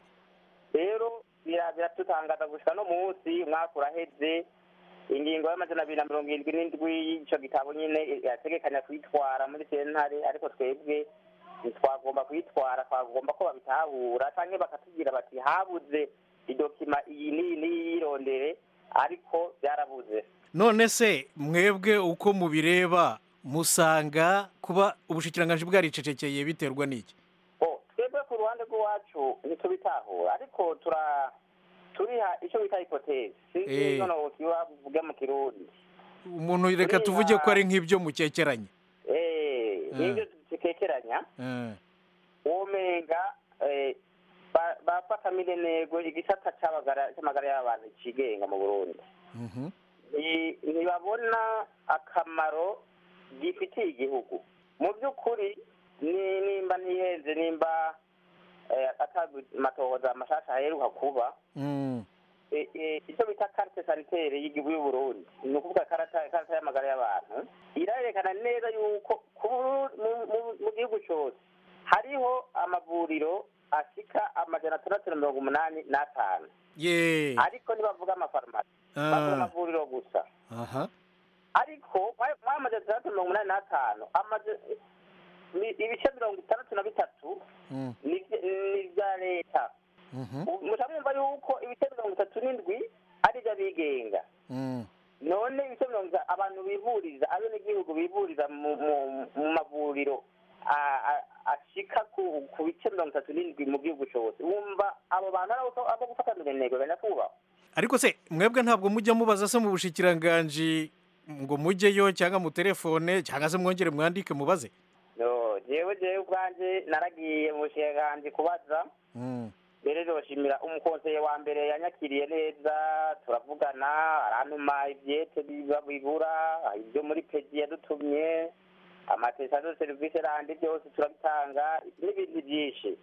[SPEAKER 13] rero bira- biratutangaza gushika no munsi umwaka uraheze ingingo y'amajana abiri na mirongo irindwi n'indwi y'ico gitabo nyine yategekanya kuyitwara muri sentare ariko twebwe ntitwagomba kuyitwara twagomba ko babitahura canke bakatubwira bati habuze idokima iyi n'iyi n'iyi yirondere ariko byarabuze
[SPEAKER 12] none se mwebwe uko mubireba musanga kuba ubushikiranganji bwaricecekeye biterwa n'iki
[SPEAKER 13] bo twebwe ku ruhande rw'iwacu ntitubitahura ariko tura turiha icyo bita hipotezi
[SPEAKER 12] Eh.
[SPEAKER 13] sinzi noneho kiba buvuge mu kirundi
[SPEAKER 12] umuntu reka tuvuge ko ari nk'ibyo mukekeranye
[SPEAKER 13] Eh, nibyo dutekeranya
[SPEAKER 12] Eh,
[SPEAKER 13] womenga eh, ba- bafata minenego igisata c'abagara- c'amagara y'abantu cigenga mu burundi
[SPEAKER 12] mhm,
[SPEAKER 13] Ni- ntibabona akamaro gifitiye igihugu mu by'ukuri ni- nimba ntihenze nimba eh, atamatohoza amashasha aheruka kuba
[SPEAKER 12] mm,
[SPEAKER 13] eh, eh, icyo bita carte sanitaire y'igihugu y'uburundi ni ukuvuga karata karata y'amagara y'abantu irerekana neza yuko ku Buru- mu- mu- mu gihugu cyose hariho amavuriro ashika amajana atandatu na mirongo umunani n'atanu
[SPEAKER 12] ye
[SPEAKER 13] ariko ntibavuga amafarumasi bavuga
[SPEAKER 12] Ah,
[SPEAKER 13] amavuriro gusa
[SPEAKER 12] aha
[SPEAKER 13] ariko mwamaze atandatu mirongo umunani n'atanu amaze ni- ibice mirongo itandatu na bitatu
[SPEAKER 12] mm,
[SPEAKER 13] ni ibya- ni ibya leta none ibice mirongo itanu abantu bivuriza abenegihugu bivuriza mu- mu- mu mavuriro a- a- ashika ku ku bice mirongo itatu n'indwi mu gihugu cyose wumva abo bantu ari abo- abo gufatanira intego banyakubahwa
[SPEAKER 12] ariko se mwebwe ntabwo mujya mubaza se mu bushikiranganji ngo mujyeyo cyangwa mu telefone cyangwa se mwongere mwandike mubaze
[SPEAKER 13] no jewe jewe ubwanje naragiye mu bushikiranganji kubaza mbere roshimira umukonseye wa mbere yanyakiriye neza turavugana arantuma ivyete biba bibura ibyo muri peji yadutumye amatesado serivisi randi byose turabitanga n'ibintu byinshi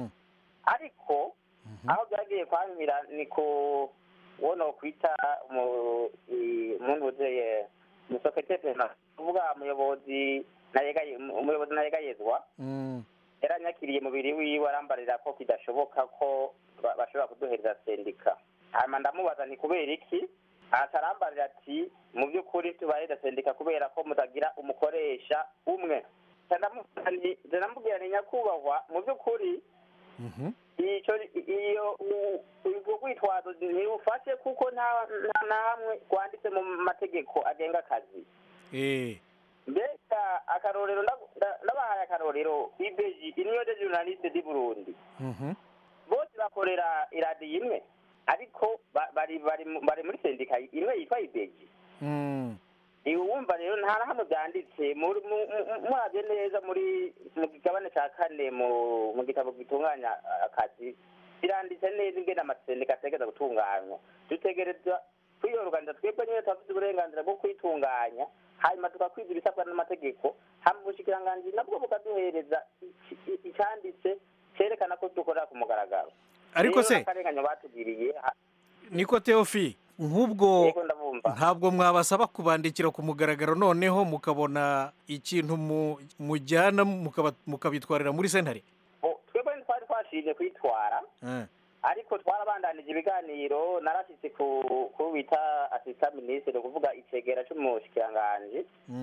[SPEAKER 13] ariko aho byagiye kwamira ni ku uwo nokwita mu- i- umuntu wuzeye umusekreteri kuvuga umuyobozi nayegaye umuyobozi nayegayezwa yaranyakiriye mubiri wiwe arambarira ko kidashoboka ko ba- bashobora kuduhereza sendika hanyuma ndamubaza ni kubera iki aca arambarira ati mu by'ukuri tubahereza sendika kubera ko mutagira umukoresha umwe Nca ndamubaza nti- nca ndamubwira ni nyakubahwa mu by'ukuri icyo iyo u- ubwo rwitwazo ntirufashe kuko nta nta na hamwe rwanditse mu mategeko agenga akazi
[SPEAKER 12] eh
[SPEAKER 13] mbega akarorero ndagu- nda- ndabahaye akarorero ibeji iniyo de journaliste di burundi bose bakorera iradiyo imwe ariko ba- bari bari mu- bari muri sendika imwe yitwa ibeji iwe wumva rero nta na hamwe byanditse muri- mu- mu- murabye neza muri mu kigabane cya kane mu mu gitabo gitunganya akazi biranditse neza ingene amasendika ategereza gutunganywa dutegereza kwiyoruganiza twebwe nyine turafite uburenganzira bwo kwitunganya hanyuma tukakwiza ibisabwa n'amategeko hama ubushikiranganji nabwo bukaduhereza iki- i- icyanditse cyerekana ko dukorera ku mugaragaro
[SPEAKER 12] Ariko
[SPEAKER 13] Rero
[SPEAKER 12] se-
[SPEAKER 13] n'akarenganyo batugiriye ha-
[SPEAKER 12] niko teofi nk'ubwo
[SPEAKER 13] Yego, ndabumva.
[SPEAKER 12] ntabwo mwabasaba kubandikira ku mugaragaro noneho mukabona ikintu mu- mujyana mukaba- mukabitwarira muri sentare
[SPEAKER 13] Bo, twebwe ntitwari twashimye kwitwara
[SPEAKER 12] Eh.
[SPEAKER 13] ariko twarabandanije ibiganiro narashyitse ku ku bita asista minisitiri kuvuga icegera cy'umushikiranganji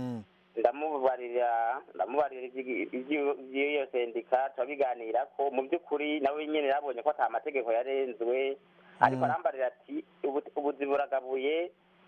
[SPEAKER 13] ndamubarira ndamubarira iby'i- iby'i- iby'iyo sendika turabiganira ko mu by'ukuri nawe nyine yabonye ko ata mategeko yarenzwe ariko
[SPEAKER 14] Mm.
[SPEAKER 13] arambarira ati "Ubu- ubuzi buragabuye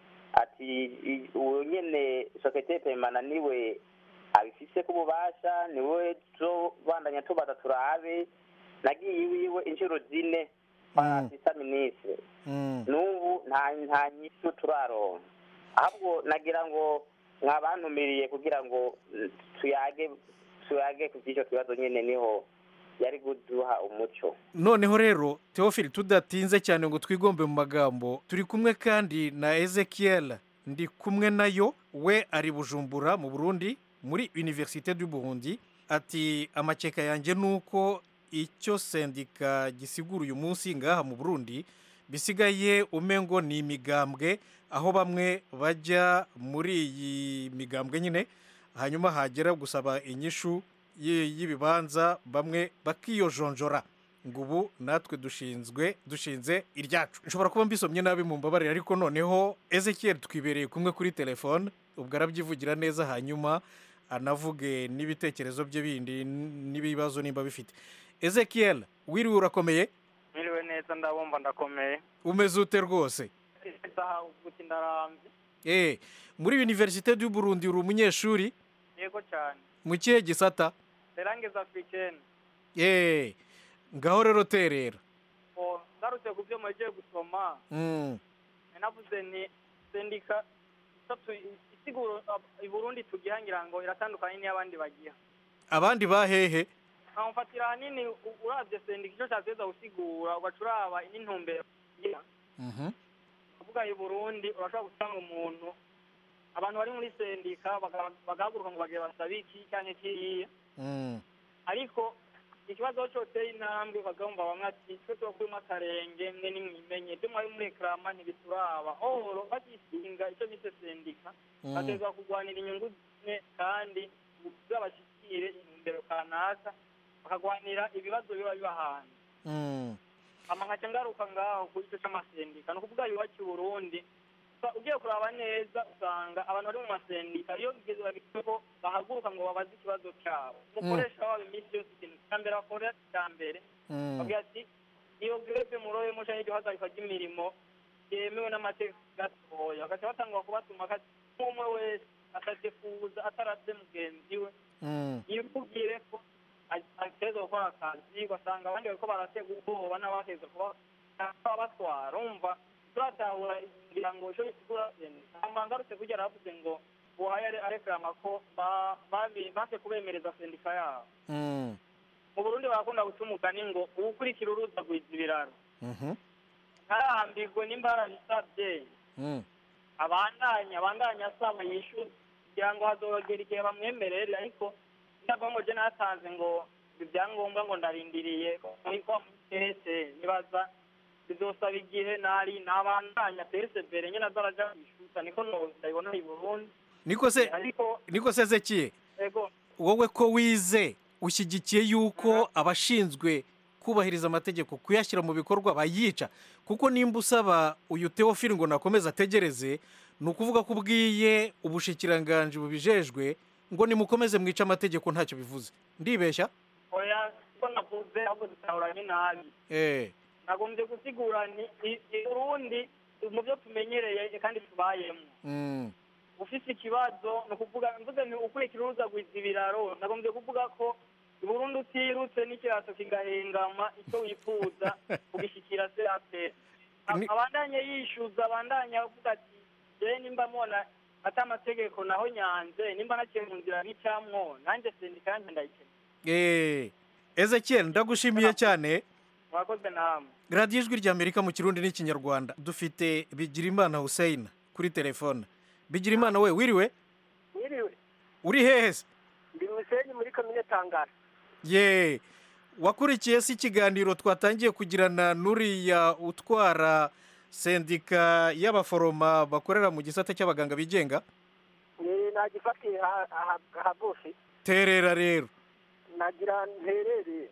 [SPEAKER 13] ati i- uwo nyene sosiyete pemana niwe abifise ku bubasha niwe tuzobandanya tubaza turabe nagiye iwiwe inshuro zine kwa asista minisitiri n'ubu nta nta nyishu turaronka ahubwo nagira ngo mwabantumiriye kugira ngo mm, tuyage tuyage ku by'icyo kibazo nyine niho yari kuduha umuco
[SPEAKER 12] noneho rero teofili tudatinze cyane ngo twigombe mu magambo turi kumwe kandi na ezekiel ndi kumwe nayo we ari bujumbura mu burundi muri universite du burundi ati amakeka yanjye ni uko icyo sendika gisigura uyu munsi ngaha mu burundi bisigaye umengo ni imigambwe aho bamwe bajya muri iyi migambwe nyine hanyuma hagera gusaba inyishu y- y'ibibanza bamwe bakiyojonjora ngo ubu natwe dushinzwe dushinze iryacu nshobora kuba mbisomye nabi mu mbabarire ariko noneho ezekiel twibereye kumwe kuri telefone ubwo arabyivugira neza hanyuma anavuge n'ibitekerezo bye bindi n- n'ibibazo nimba bifite ezekiel wiriwe urakomeye
[SPEAKER 14] Mwiriwe neza ndabumva ndakomeye
[SPEAKER 12] umeze ute rwose
[SPEAKER 14] isaha guti ndarambye
[SPEAKER 12] eh muri universite du Burundi uri umunyeshuri
[SPEAKER 14] yego cyane
[SPEAKER 12] mu kihe gisata
[SPEAKER 14] serangeza africaine
[SPEAKER 12] eh ngaho rero terera
[SPEAKER 14] o ngarutse ku byo mugiye gusoma
[SPEAKER 12] mm.
[SPEAKER 14] navuze ni sendika itatu isiguro ab- i Burundi tugihangira ngo iratandukanye n'iy'abandi bagiha
[SPEAKER 12] abandi bahehe
[SPEAKER 14] nkamfatira ahanini u- uravye sendika icyo cyateza gusigura ugaca uraba n'intumbero igira.
[SPEAKER 12] Mhm.
[SPEAKER 14] kuvuga i Burundi urashobora gusanga umuntu abantu bari muri sendika baga- bagahaguruka ngo bagire basabe iki cyangwa kiriya
[SPEAKER 12] Mm.
[SPEAKER 14] ariko ikibazo aho cyoteye intambwe bakagomba bamwe ati twe tubakurimo akarenge mwe nimwimenye ibyo mwari murekarama ntibituraba oro bagisinga icyo bise sendika
[SPEAKER 12] Mm.
[SPEAKER 14] batezwa kurwanira inyungu zimwe kandi zabashyikire intumbero kanaka bakagwanira ibibazo biba biba hanze
[SPEAKER 12] Mm.
[SPEAKER 14] ama nkaca ngaruka ngaho kuri icyo cy'amasendika ni ukuvuga iwacu i burundi Usa- ugiye kuraba neza usanga abantu bari mu masendika iyo bigeze bageze ko bahaguruka ngo babaze ikibazo cyabo umukoresha wabo iminsi yose ikintu cya mbere bakora cya mbere
[SPEAKER 12] Mm.
[SPEAKER 14] bavuga ati iyo greve muroye musha y'iryo hagarikwa ry'imirimo yemewe n'amategeko gatoya bagaca batangwa kubatuma kati umwe wese atadefuza ataravye mugenzi we yivugire ko ateza gukora akazi ugasanga abandi bariko baratega ubwoba n'abateza kuba batwara umva turatahura ngira ngo ico bisigura hama ngarutse kurya aravuze ngo buhaye areklama ko base kubemereza sendika yabo mu burundi barakunda guca umugani ngo uwukurikira uruza gwiza ibiraro ntarahambirwe nimba yarabisabye abandanya abandanya asaba yishyuza kugira ngo hazogera igihe bamwemerere ariko ndavamo je natanze ngo ibyangombwa ngo ndarindiriye ariko tese nibaza bizosaba igihe nari nabandanya persevere nyene azaraja kwishuza niko ndabibona i burundi
[SPEAKER 12] niko se niko se zekiye
[SPEAKER 14] ego
[SPEAKER 12] wowe ko wize ushyigikiye yuko abashinzwe kubahiriza amategeko kuyashyira mu bikorwa bayica kuko nimba usaba uyu teofili ngo nakomeze ategereze ni ukuvuga ko ubwiye ubushikiranganji bubijejwe ngo nimukomeze mwice amategeko ntacyo bivuze ndibeshya
[SPEAKER 14] oya ko navuze ahubwo dutahuranye nabi
[SPEAKER 12] eh
[SPEAKER 14] nagombye gusigura ni urundi mu byo tumenyereye kandi tubayemo
[SPEAKER 12] mm.
[SPEAKER 14] ufise ikibazo ni ukuvuga mvuze ni ukurikira uruza gwiza ibiraro nagombye kuvuga ko Burundi utirutse n'ikirato kigahengama icyo wifuza ugishikira se aperi abandanye yishyuza abandanye avuga ati je nimba mubona ati amategeko naho nyanze nimba naciye mu nzira n'icamwo nanjye sendika yanjye ndayikeneye
[SPEAKER 12] eh Ezekiel ndagushimiye cyane
[SPEAKER 14] mwakoze namwe
[SPEAKER 12] radiyo ijwi ry'amerika mu kirundi n'ikinyarwanda dufite bigirimana hussein kuri telefone bigirimana we wiriwe
[SPEAKER 15] wiriwe
[SPEAKER 12] uri hehe se
[SPEAKER 15] ndi musenyi muri komine tangara
[SPEAKER 12] ye wakurikiye se ikiganiro twatangiye kugirana n'uriya utwara sendika y'abaforoma bakorera mu gisata cy'abaganga bigenga
[SPEAKER 15] nagifatiye hagufi
[SPEAKER 12] terera rero
[SPEAKER 15] nagira nterereye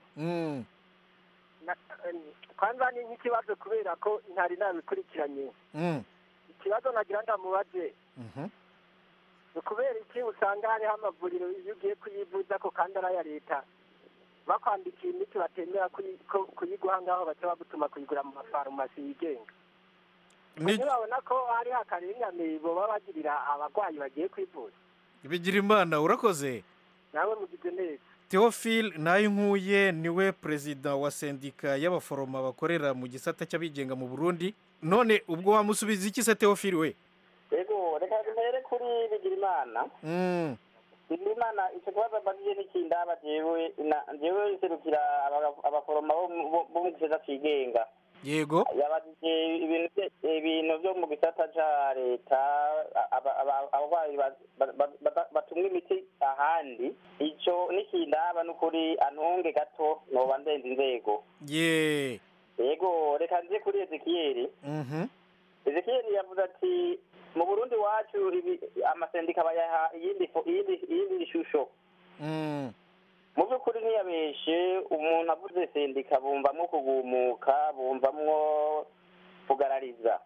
[SPEAKER 15] kwanza ni nk'ikibazo kubera ko ntari nabikurikiranye ikibazo nagira ndamubaze ni ukubera iki usanga hariho amavuriro iyo ugiye kuyivuza ko kandi ari aya leta bakwandikiye imiti batemera kuyiguha ngaho baca bagutuma kuyigura mu mafarumasi yigenga ntibabona ko hariho akarengane baba bagirira abarwayi bagiye kwivuza
[SPEAKER 12] bigira imana urakoze
[SPEAKER 15] nawe mugize neza
[SPEAKER 12] Theophile Nayinkuye niwe perezida wa sendika y'abaforoma bakorera mu gisata cy'abigenga mu Burundi none ubwo wamusubiza iki se Theophile we
[SPEAKER 13] yego reka duhere kuri Bigirimana
[SPEAKER 12] mm.
[SPEAKER 13] Bigirimana icyo kibazo mbajije n'ikindaba jewe jewe serukira abaforoma bo mu gisata cigenga
[SPEAKER 12] yego
[SPEAKER 13] yabajije ibintu ibintu byo mu gisata ca leta abarwayi batumwa imiti ahandi ico n'ikindaba n'ukuri antunge gato noba ndenza inzego
[SPEAKER 12] ye
[SPEAKER 13] yego reka nje kuri ezekiyeli ezekiyeli yavuze ati mu burundi wacu amasendika bayaha iyindi shusho mu by'ukuri ntiyabeshe umuntu avuze sendika bumvamwo kugumuka bumvamwo kugarariza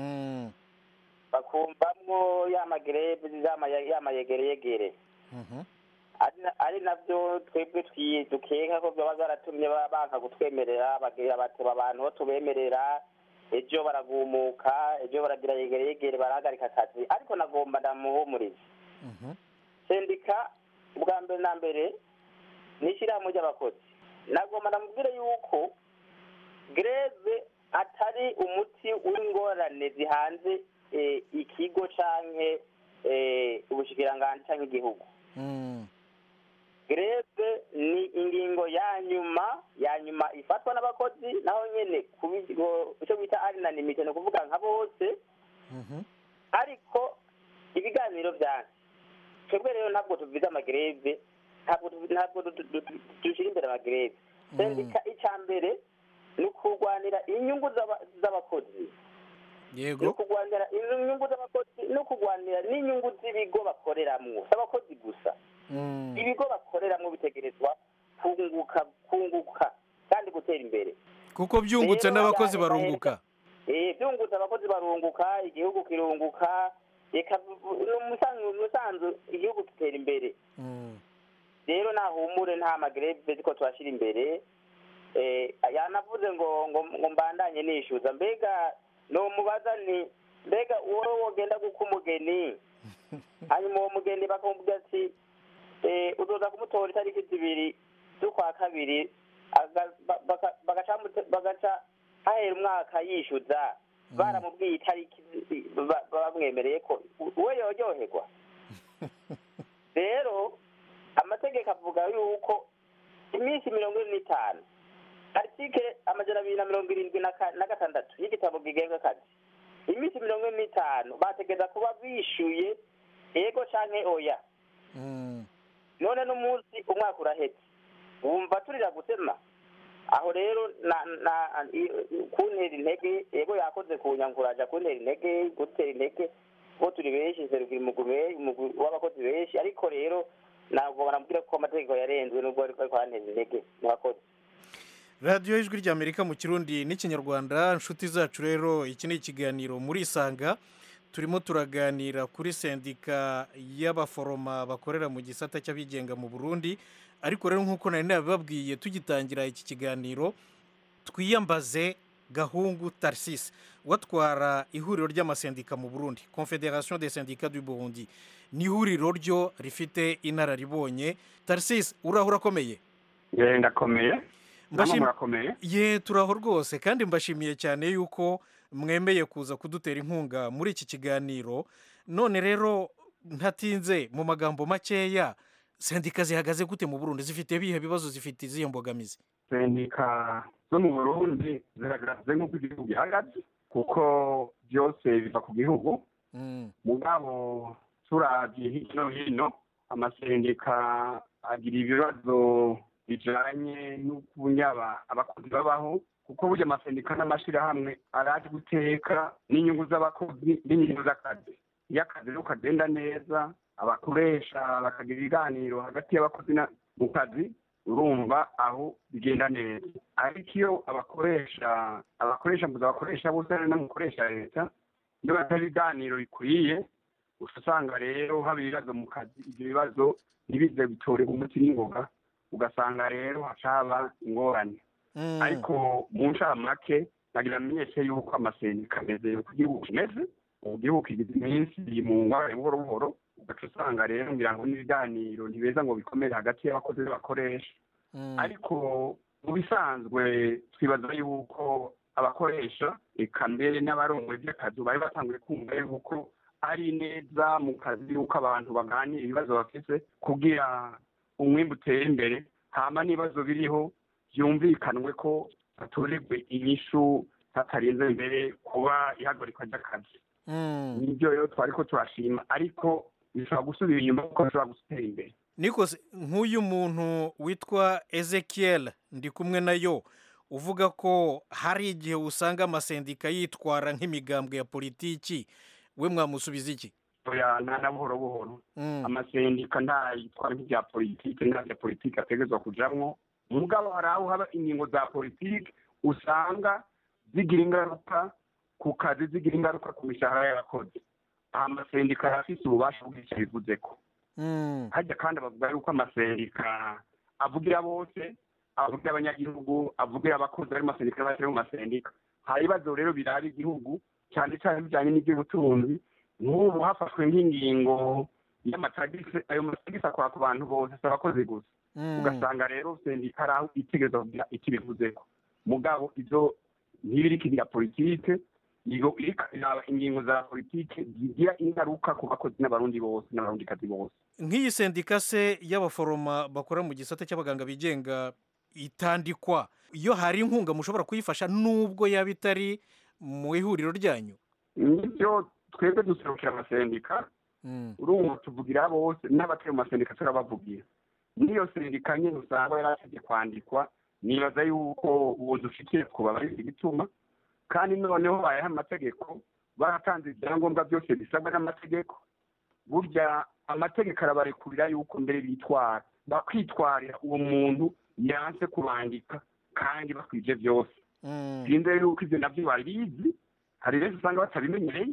[SPEAKER 13] bakumvamwo ya magerebe ya mayegereyegere ari nabyo twebwe dukeka ko byaba byaratumye banka kutwemerera bagira bateba abantu bo tubemerera ejo baragumuka ejo baragira yegereyegere barahagarika akazi ariko nagomba ndamuhumuriza sendika ubwa mbere na mbere ni ishyirahamwe ry'abakozi nagomba ndamubwire yuko greve atari umuti w'ingorane zihanze ikigo canke ubushikiranganji canke igihugu greve ni ingingo ya nyuma ya nyuma ifatwa n'abakozi naho nyene ku bigo icyo bita arinanimite ni ukuvuga nka bose ariko ibiganiro byanjye twebwe rero ntabwo tuvize amagreve ntabwo ntabwo dushyira imbere amagreve sendika icya mbere ni ukurwanira inyungu z'abakozi
[SPEAKER 12] yego
[SPEAKER 13] ni ukurwanira inyungu z'abakozi no kurwanira n'inyungu z'ibigo bakoreramo si abakozi gusa ibigo bakoreramo bitegerezwa kunguka kunguka kandi gutera imbere
[SPEAKER 12] kuko byungutse n'abakozi barunguka
[SPEAKER 13] byungutse abakozi barunguka igihugu kirunguka reka umusanzu igihugu gitera imbere rero nahumure nta magreve ziko turashyira imbere yanavuze ngo ngo mbandanye nishyuza mbega numubaza ni mbega wowe wogenda guka umugeni hanyuma uwo mugeni bakamubwira ati eh, uzoza kumutora itariki zibiri z'ukwa kabiri aga- ba- baka- bagaca mute- bagaca hahera umwaka yishyuza baramubwiye itariki zi- ba- bamwemereye ko we yoryoherwa rero amategeko avuga yuko iminsi mirongo ine n'itanu artikele amajana abiri na mirongo irindwi na ka- na gatandatu y'igitabo kigenga akazi iminsi mirongo ine n'itanu bategeza kuba bishyuye ego canke oya none n'umunsi umwaka urahetse wumva turira gusema aho rero na na i- kuntera intege ego yakoze kunyanguraja kuntera intege gutera intege ko turi benshi serukira umugwi umugwi w'abakozi benshi ariko rero ntabwo banambwira ko amategeko yarenzwe nubwo ariko ariko aranteza intege murakoze
[SPEAKER 12] radiyo y'ijwi ry'amerika mu kirundi n'ikinyarwanda inshuti zacu rero iki ni ikiganiro muri isanga turimo turaganira kuri sendika y'abaforoma bakorera mu gisata cy'abigenga mu burundi ariko rero nk'uko nari nabibabwiye tugitangira iki kiganiro twiyambaze gahungu tarisisi watwara ihuriro ry'amasendika mu burundi confederation des syndicats du burundi ni ihuriro ryo rifite inararibonye tarisisi uraho urakomeye
[SPEAKER 16] ye ndakomeye namwe
[SPEAKER 12] Mbashim-
[SPEAKER 16] murakomeye
[SPEAKER 12] ye turaho rwose kandi mbashimiye cyane yuko mwemeye kuza kudutera inkunga muri iki kiganiro none rero ntatinze mu magambo makeya sendika zihagaze gute mu burundi zifite ibihe bibazo zifite izihe mbogamizi
[SPEAKER 16] sendika zo mu burundi ziragaragaza nk'uko igihugu gihagaze kuko byose biva ku gihugu mugabo turabye hirya no hino amasendika agira ibibazo bijanye n'ukunyaba abakozi babaho kuko burya amasendika n'amashyirahamwe araje guteka n'inyungu z'abakozi n'inyungu z'akazi iyo akazi rero kagenda neza abakoresha bakagira ibiganiro hagati y'abakozi na- mu kazi urumva aho bigenda neza ariko iyo abakoresha abakoresha mbuza abakoresha bose ari n'umukoresha leta iyo batari ibiganiro bikwiye uca usanga rero haba ibibazo mu kazi ibyo bibazo ntibize bitorerwa umuti n'ingoga ugasanga rero haca haba ingorane ariko mu ncamake nagira amenyeshe yuko amasendika ameze uko igihugu kimeze ubu gihugu kigize iminsi mu ngwara buhoro buhoro ugaca usanga rero ngira ngo n'ibiganiro ntibeza ngo bikomere hagati y'abakozi n'abakoresha ariko mu bisanzwe twibaza yuko abakoresha eka mbere n'abarongoye by'akazi bari batanguye kumva yuko ari neza mu kazi yuko abantu baganira ibibazo bafite kugira umwimbu utere imbere hama n'ibibazo biriho byumvikanwe ko hatoregwe inyishu hatarinze imbere kuba ihagarikwa ry'akazi nibyo rero twari ko turashima ariko bishobora gusubira inyuma kuko bishobora gutera imbere
[SPEAKER 12] nikose nk'uyu muntu witwa ezekiel ndi kumwe nayo uvuga ko hari igihe usanga amasendika yitwara nk'imigambwe ya politiki we mwamusubiza iki
[SPEAKER 16] oya na na buhoro buhoro amasendika ntayitwara nk'ibya politiki nta bya politiki ategerezwa kujamwo mugabo hari aho haba ingingo za politiki usanga zigira ingaruka ku kazi zigira ingaruka ku mishahara y'abakozi aha amasendika arafise ububasha bw'icyo bivuze ko hajya kandi bavuga yuko amasendika avugira bose avugira abanyagihugu avugira abakozi bari mu masendika n'abatari mu masendika hari ibibazo rero biraba igihugu cyane cyane bijyanye n'iby'ubutunzi nk'ubu hafashwe nk'ingingo y'amatagisi ayo matagisi akora ku bantu bose si abakozi gusa ugasanga rero sendika ari aho itegereza kugira icyo ibivuzeko mugabo ibyo ntibiriko ibya politike iyo iriko iraba ingingo za politike zigira ingaruka ku bakozi n'abarundi bose n'abarundikazi bose
[SPEAKER 12] nk'iyi sendika se y'abaforoma bakora mu gisata cy'abaganga bigenga itandikwa iyo hari inkunga mushobora kuyifasha nubwo yaba itari mu ihuriro ryanyu
[SPEAKER 16] nibyo twebwe duserukira amasendika urumva tuvugira bose n'abatari mu masendika turabavugira n'iyo sendika nyine usanga yarasabye kwandikwa nibaza yuko ubu dufitiye kuba bari igituma kandi noneho bayaha amategeko baratanze ibyangombwa byose bisabwa n'amategeko burya amategeko arabarekurira yuko mbere bitwara bakwitwarira uwo muntu yanse kubandika kandi bakwije byose sinzi yuko ibyo nabyo babizi hari benshi usanga batabimenyereye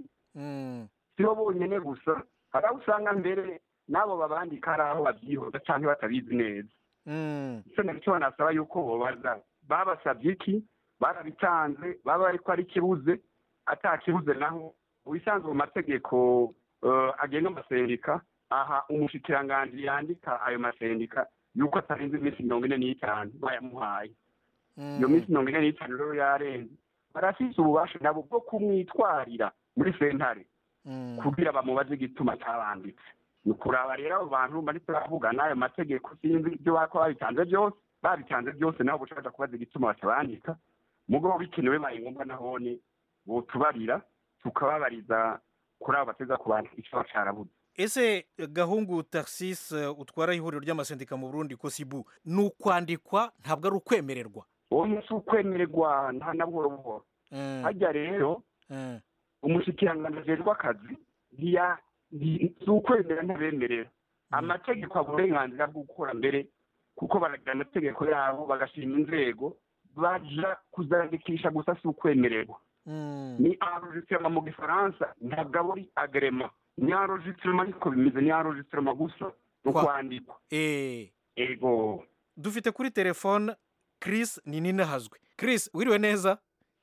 [SPEAKER 16] si bo bonyine gusa hari aho usanga mbere n'abo babandika hari aho babyihoza cyangwa batabizi neza icyo nacyo banasaba yuko bobaza babasabye iki barabitanze baba ariko ari ikibuze atakibuze naho ubisanzwe mu mategeko eh, agenga amasendika aha umushikiranganji yandika ayo masendika yuko atarenze iminsi mirongo ine n'itanu bayamuhaye iyo minsi mirongo ine n'itanu rero yarenze barafise ububasha nabo bwo kumwitwarira muri sentare kugira bamubaze igituma cyabanditse ni ukuraba rero abo bantu bari turavuga n'ayo mategeko sinzi ibyo bako babitanze byose babitanze byose nabo bushaka kubaza igituma batabandika mugabo bikenewe baye ngombwa nahone botubarira tukababariza kuri abo bateza kubandika icyo carabuze
[SPEAKER 12] ese gahungu taxis eh, utwara ihuriro ry'amasendika mu burundi kosibu ni ukwandikwa ntabwo ari ukwemererwa
[SPEAKER 16] uwo si ukwemererwa nta na buhoro buhoro hajya rero umushikiranganji ajejwe akazi ntiya- nti- si ukwemera ntabemerera amategeko aba uburenganzira bwo gukora mbere kuko baragira amategeko yabo bagashima inzego baja kuzandikisha gusa si ukwemererwa ni enregistrement mu gifaransa ntabwo aba ari agrema ni enregistrement ariko bimeze ni enregistrement gusa ni ukwandikwa ego
[SPEAKER 12] dufite kuri telefone chris ni ninahazwe chris wiriwe neza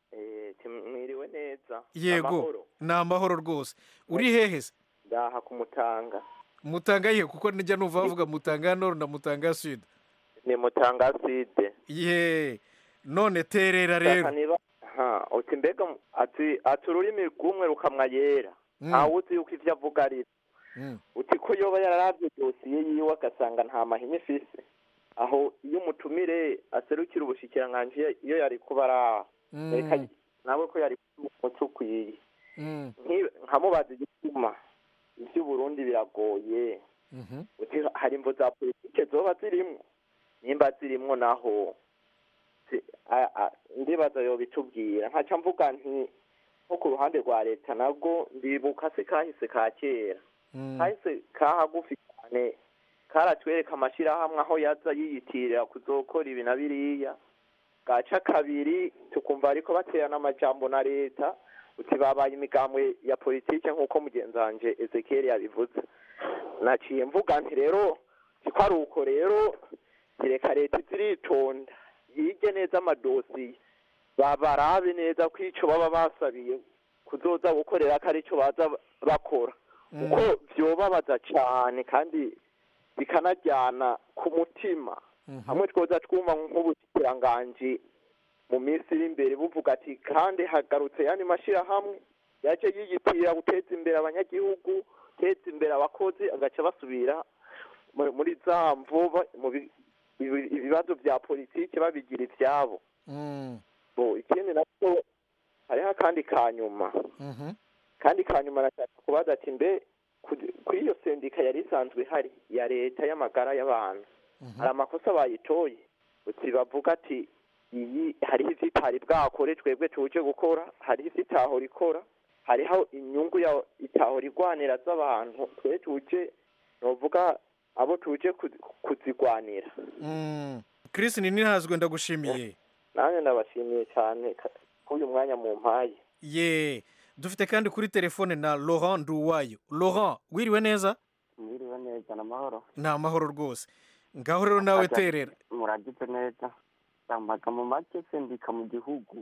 [SPEAKER 17] mwiriwe neza
[SPEAKER 12] yego
[SPEAKER 17] Amahoro.
[SPEAKER 12] ni amahoro rwose uri hehe se
[SPEAKER 17] ndaha kumutanga
[SPEAKER 12] mutanga yihe kuko nijya numva bavuga mutanga nord na mutanga sud
[SPEAKER 17] ni mutanga side
[SPEAKER 12] ye none terera rero
[SPEAKER 17] Shaka niba ha uti mbega mu- ati ati ururimi rw'umwe rukamwa yera
[SPEAKER 12] Mm.
[SPEAKER 17] ntawe uzi yuko ivyo avuga ari
[SPEAKER 12] Mm.
[SPEAKER 17] uti ko yoba yararavye dosiye yiwe agasanga nta mahina ifise aho iyo umutumire aserukira ubushikiranganji iyo- iyo yari kuba araha
[SPEAKER 12] Mm.
[SPEAKER 17] reka nawe ko yari umuco ukwiye
[SPEAKER 12] Mm.
[SPEAKER 17] Nki- nkamubaza igituma ivy'uburundi biragoye
[SPEAKER 12] Mhm.
[SPEAKER 17] uti hari imvo za politike zoba zirimwo nimba zirimwo naho si- a- a- ndibaza yobitubwira nkaca mvuga nti nko ku ruhande rwa leta nabwo ndibuka se kahise ka kera kahise kahagufi cyane karatwereka amashyirahamwe aho yaza yiyitirira kuzokora ibi na biriya gaca kabiri tukumva ariko baterana amajambo na leta uti babaye imigambwe ya politike nk'uko mugenzi wanje ezekiel yabivuze naciye mvuga nti rero siko ari uko rero reka leta iziritonda yige neza amadosiye babarabe neza ko ico baba basabiye kuzoza gukorera ko arico baza bakora kuko vyobabaza cane kandi bikanajyana ku mutima hamwe twoza twumva nk'ubukiranganji mu minsi iri imbere buvuga ati kandi hagarutse yandi mashyirahamwe yaje yiyitirira guteza imbere abanyagihugu guteza imbere abakozi agaca basubira mu- muri za mvuba mu bi- ibi- ibibazo bya politiki babigira ibyabo bo ikindi nacyo hariho akandi ka nyuma kandi ka nyuma nashaka kubaza ati mbe ku- kuri iyo sendika yari isanzwe ihari ya leta y'amagara y'abantu hari amakosa bayitoye uti bavuga ati iyi hariho izitari bwakore twebwe tuje gukora hariho izitahora ikora hariho inyungu ya itahora igwanira z'abantu twe tuje novuga abo tuje kuzi- kuzigwanira
[SPEAKER 12] Mm. chris ni ninahazwe ndagushimiye
[SPEAKER 17] nanjye ndabashimiye cyane ka- k'uyu mwanya mu mpaye
[SPEAKER 12] ye dufite kandi kuri telefone na laurent nduwayo laurent wiriwe neza
[SPEAKER 18] mwiriwe neza ni amahoro
[SPEAKER 12] ni amahoro rwose ngaho rero nawe terera
[SPEAKER 18] muragize neza yambaga mu make sendika mu gihugu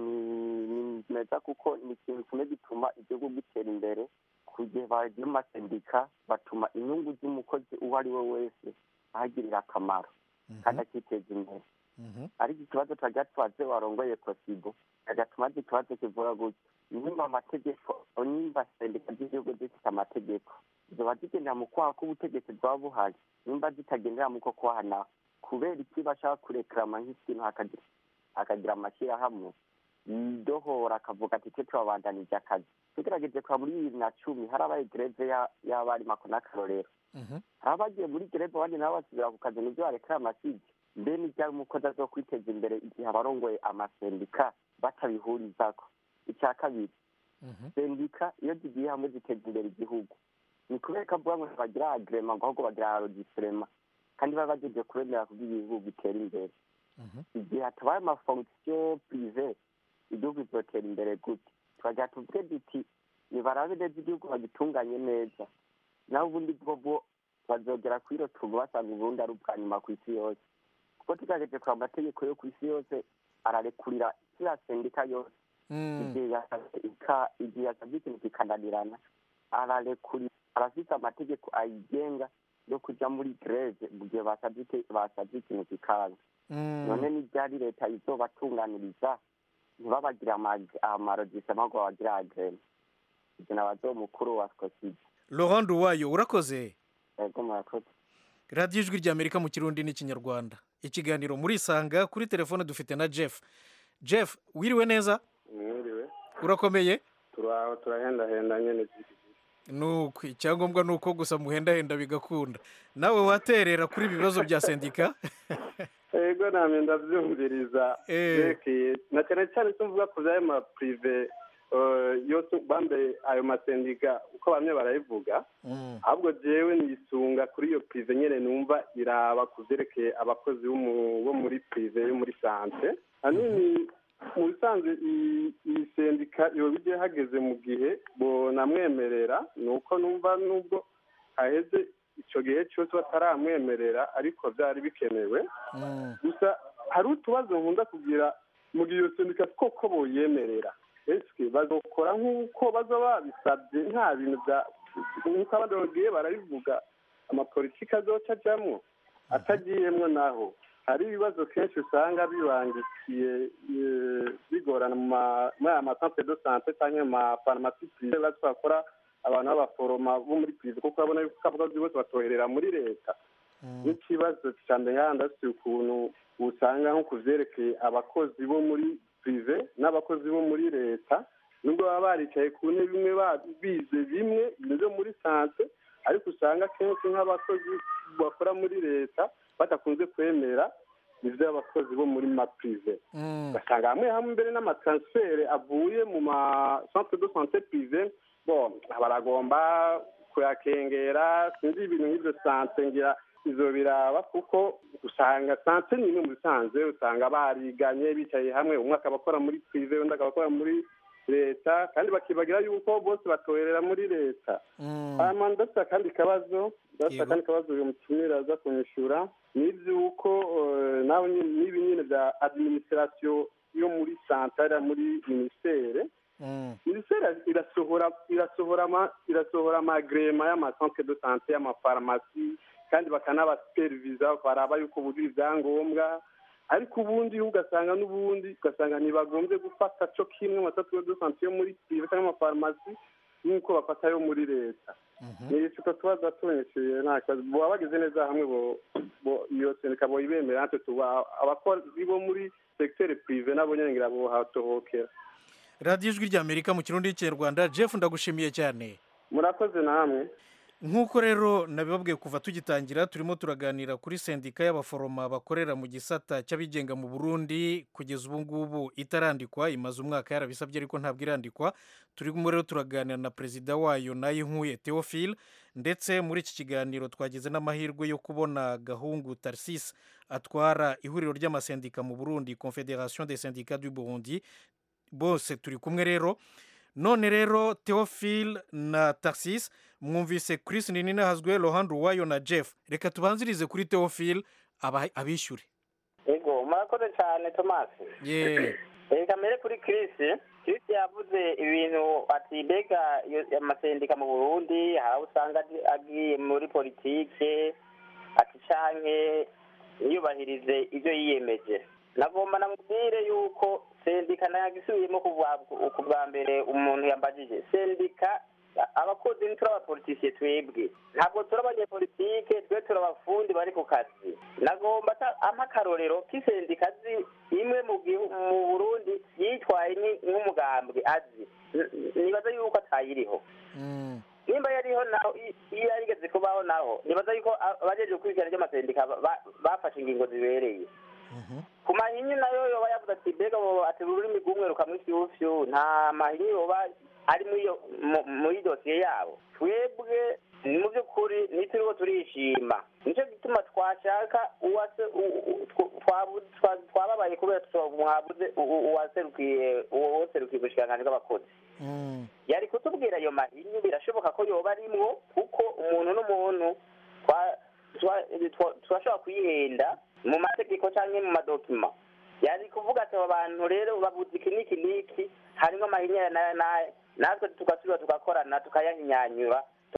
[SPEAKER 18] ni ni meza kuko ni ikintu kimwe gituma igihugu gitera imbere ku gihe bagiye mu masendika batuma inyungu z'umukozi uwo ari we wese ahagirira akamaro kandi akiteza imbere ariko ikibazo twajya tubaze warongoye kosibo agatuma azi ikibazo kivuga gutya nimba amategeko nimba sendika z'igihugu zifite amategeko ziba zigendera mu kwaha k'ubutegetsi bwaba buhari nimba zitagendera mu ko kwahana kubera iki bashaka kurekarama nk'ikintu hakagira hakagira amashyirahamwe yidohora akavuga ati twe turabandanije akazi tugerageje kwa muri bibiri na cumi harabaye gereve ya- y'abarimu ako n'akarorero hari abagiye muri gereve abandi nabo basubira ku kazi nibyo barekera amasigi mbe n'ibyari umukozi azo kwiteza imbere igihe abarongoye amasendika batabihurizako icya kabiri sendika iyo zigiye hamwe ziteza imbere igihugu ni kubera ko avuga ngo ntibagira agrema ngo ahubwo bagira arogisirema kandi baba bagejeje kubemera kugira igihugu gitera imbere igihe hatabaye amafonction prive igihugu kizotera imbere gute turagira tuvuge duti nibarabe neza igihugu bagitunganye neza naho ubundi bwo bwo bazogera kuri iro tubu basanga uburundi ari ubwa nyuma ku isi yose kuko tugerageje kureba amategeko yo ku isi yose ararekurira kiriya sendika yose igihe yasabye ika- igihe yasabye ikintu kikananirana ararekuri arafite amategeko ayigenga yo kuja muri greve mu gihe basabye ite- basabye ikintu kikaza none n'ibyari leta izobatunganiriza ntibabagire amarojisema ngo babagire agrema ibyo nabazo mukuru wa skoside
[SPEAKER 12] laurent duwayo urakoze
[SPEAKER 18] yego murakoze
[SPEAKER 12] radiyo ijwi ry'amerika mu kirundi n'ikinyarwanda ikiganiro murisanga kuri telefone dufite na jeff jeff wiriwe neza
[SPEAKER 19] mwiriwe
[SPEAKER 12] urakomeye
[SPEAKER 19] turaho turahendahenda nyene
[SPEAKER 12] nuko icyangombwa ni uko gusa muhendahenda bigakunda nawe waterera kuri ibi bibazo bya sendika
[SPEAKER 19] ego namye ndavyumviriza
[SPEAKER 12] Eh.
[SPEAKER 19] vyerekeye na cyane cyane icyo mvuga ku vy'ayo maprive yose bambe ayo masendika uko bamwe barayivuga ahubwo jewe nisunga kuri iyo prive nyene numva iraba ku vyerekeye abakozi bo mu- bo muri prive yo muri sante hanini mu bisanzwe iyi- iyi sendika yoba igiye hageze mu gihe bonamwemerera ni uko numva nubwo haheze ico gihe cyose bataramwemerera ariko vyari bikenewe gusa hari utubazo nkunda kugira mu gihe iyo sendika koko boyemerera eske bazokora nk'uko baza babisabye nta bintu bya nk'uko abandi bagiye barabivuga amapolitiki azoca ajamwo atagiyemwo naho hari ibibazo kenshi usanga bibangikiye eh, bigorana mu ma- muri aya masantere de sante cyangwa mu mafarumasi prive basi bakora abantu b'abaforoma bo muri prive kuko urabona yuko abakozi bose batoherera muri leta n'ikibazo cya mbere yandasi ukuntu usanga nko ku vyerekeye abakozi bo muri prive n'abakozi bo muri leta nubwo baba baricaye ku ntebe imwe ba- bize bimwe bimeze muri sante ariko usanga kenshi nk'abakozi bakora muri leta badakunze kwemera ivyo abakozi bo muri maprive ugasanga hamwe hamwe mbere n'amatransfere avuye mu ma centre de santé prive bon baragomba kuyakengera sinzi ibintu nk'ivyo sante ngira izo biraba kuko usanga sante ni imwe mu bisanzwe usanga bariganye bicaye hamwe umwe akaba akora muri prive undi akaba akora muri leta kandi bakibagira yuko bose batoherera muri leta hanyuma ndafite akandi kabazo ndafite akandi kabazo uyu mutumira aza kunyishura ni iby'uko eh, nawe nyine- n'ibi nyine bya administration yo muri santara muri minisiteri minisiteri irasohora irasohora ama irasohora amagrema y'amacentre de sante y'amafarumasi kandi bakanabasuperiviza baraba yuko bujuje ibyangombwa ariko ubundi ugasanga n'ubundi ugasanga ntibagombye gufata co kimwe amacentre de sante yo muri prive cyangwa amafarumasi nk'uko bafata yo muri leta ni isuka tuba zatonyesheje nta kibazo boba bageze neza hamwe bo- bo- iyo sendika boyibemera natwe tuba abakozi bo muri secteur prive nabo nyene ngira bohatohokera
[SPEAKER 12] radiyo ijwi ry'amerika mu kirundi n'ikinyarwanda jeff ndagushimiye cyane
[SPEAKER 19] murakoze namwe
[SPEAKER 12] nk'uko rero nabibabwiye kuva tugitangira turimo turaganira kuri sendika y'abaforoma bakorera mu gisata cy'abigenga mu burundi kugeza ubu ngubu itarandikwa imaze umwaka yarabisabye ariko ntabwo irandikwa turimo rero turaganira na perezida wayo nayinkuye theophile ndetse muri iki kiganiro twagize n'amahirwe yo kubona gahungu tarsis atwara ihuriro ry'amasendika mu burundi confederation des syndicats du burundi bose turi kumwe rero none rero theophile na tarsis mwumvise chris ninahazwe rohan ruwayo na jeff reka tubanzirize kuri theophile aba- abishyure
[SPEAKER 13] ego murakoze cyane thomas
[SPEAKER 12] ye
[SPEAKER 13] reka mbere kuri chris chris yavuze ibintu ati mbega iyo- amasendika mu burundi hari aho usanga agi- agiye muri politike ati canke yubahirize ibyo yiyemeje nagomba namubwire yuko sendika nagisubiyemo ku bwa- ku bwa mbere umuntu yambajije sendika abakozi ntituri abapolitisiye twebwe ntabwo turi abanyepolitike twe turi abafundi bari ku kazi nagomba ata- ampa akarorero k'isendika azi imwe mu gihu- mu burundi yitwaye ni- nk'umugambwe azi N- nibaza yuko atayiriho nimba yariho naho i- iyo yarigeze kubaho naho nibaza yuko a- abajeje gukurikirana ry'amasendika ba- ba- bafashe ingingo zibereye ku mahinyu nayo yoba yavuze ati mbega bo ati ururimi rw'umwe rukamwishyufyu nta mahinyu yoba ari muri iyo mu- muri dosiye yabo twebwe mu by'ukuri nituriho turishima nicyo gituma twashaka uwase u- u- tw- twabu- twa- twababaye kubera tuto- mwabuze u- u- uwaserukiye uwo waserukiye ubushikiranganji bw'abakozi yari kutubwira ayo mahinyu birashoboka ko yoba arimwo kuko umuntu n'umuntu twa- twa- twa- turashobora kuyihenda mu mategeko cyangwa mu madokima yari kuvuga ati aba bantu rero babuze iki n'iki n'iki harimo amahinyanya nayo nayo natwe tugasubira tugakorana tukayahinyanyura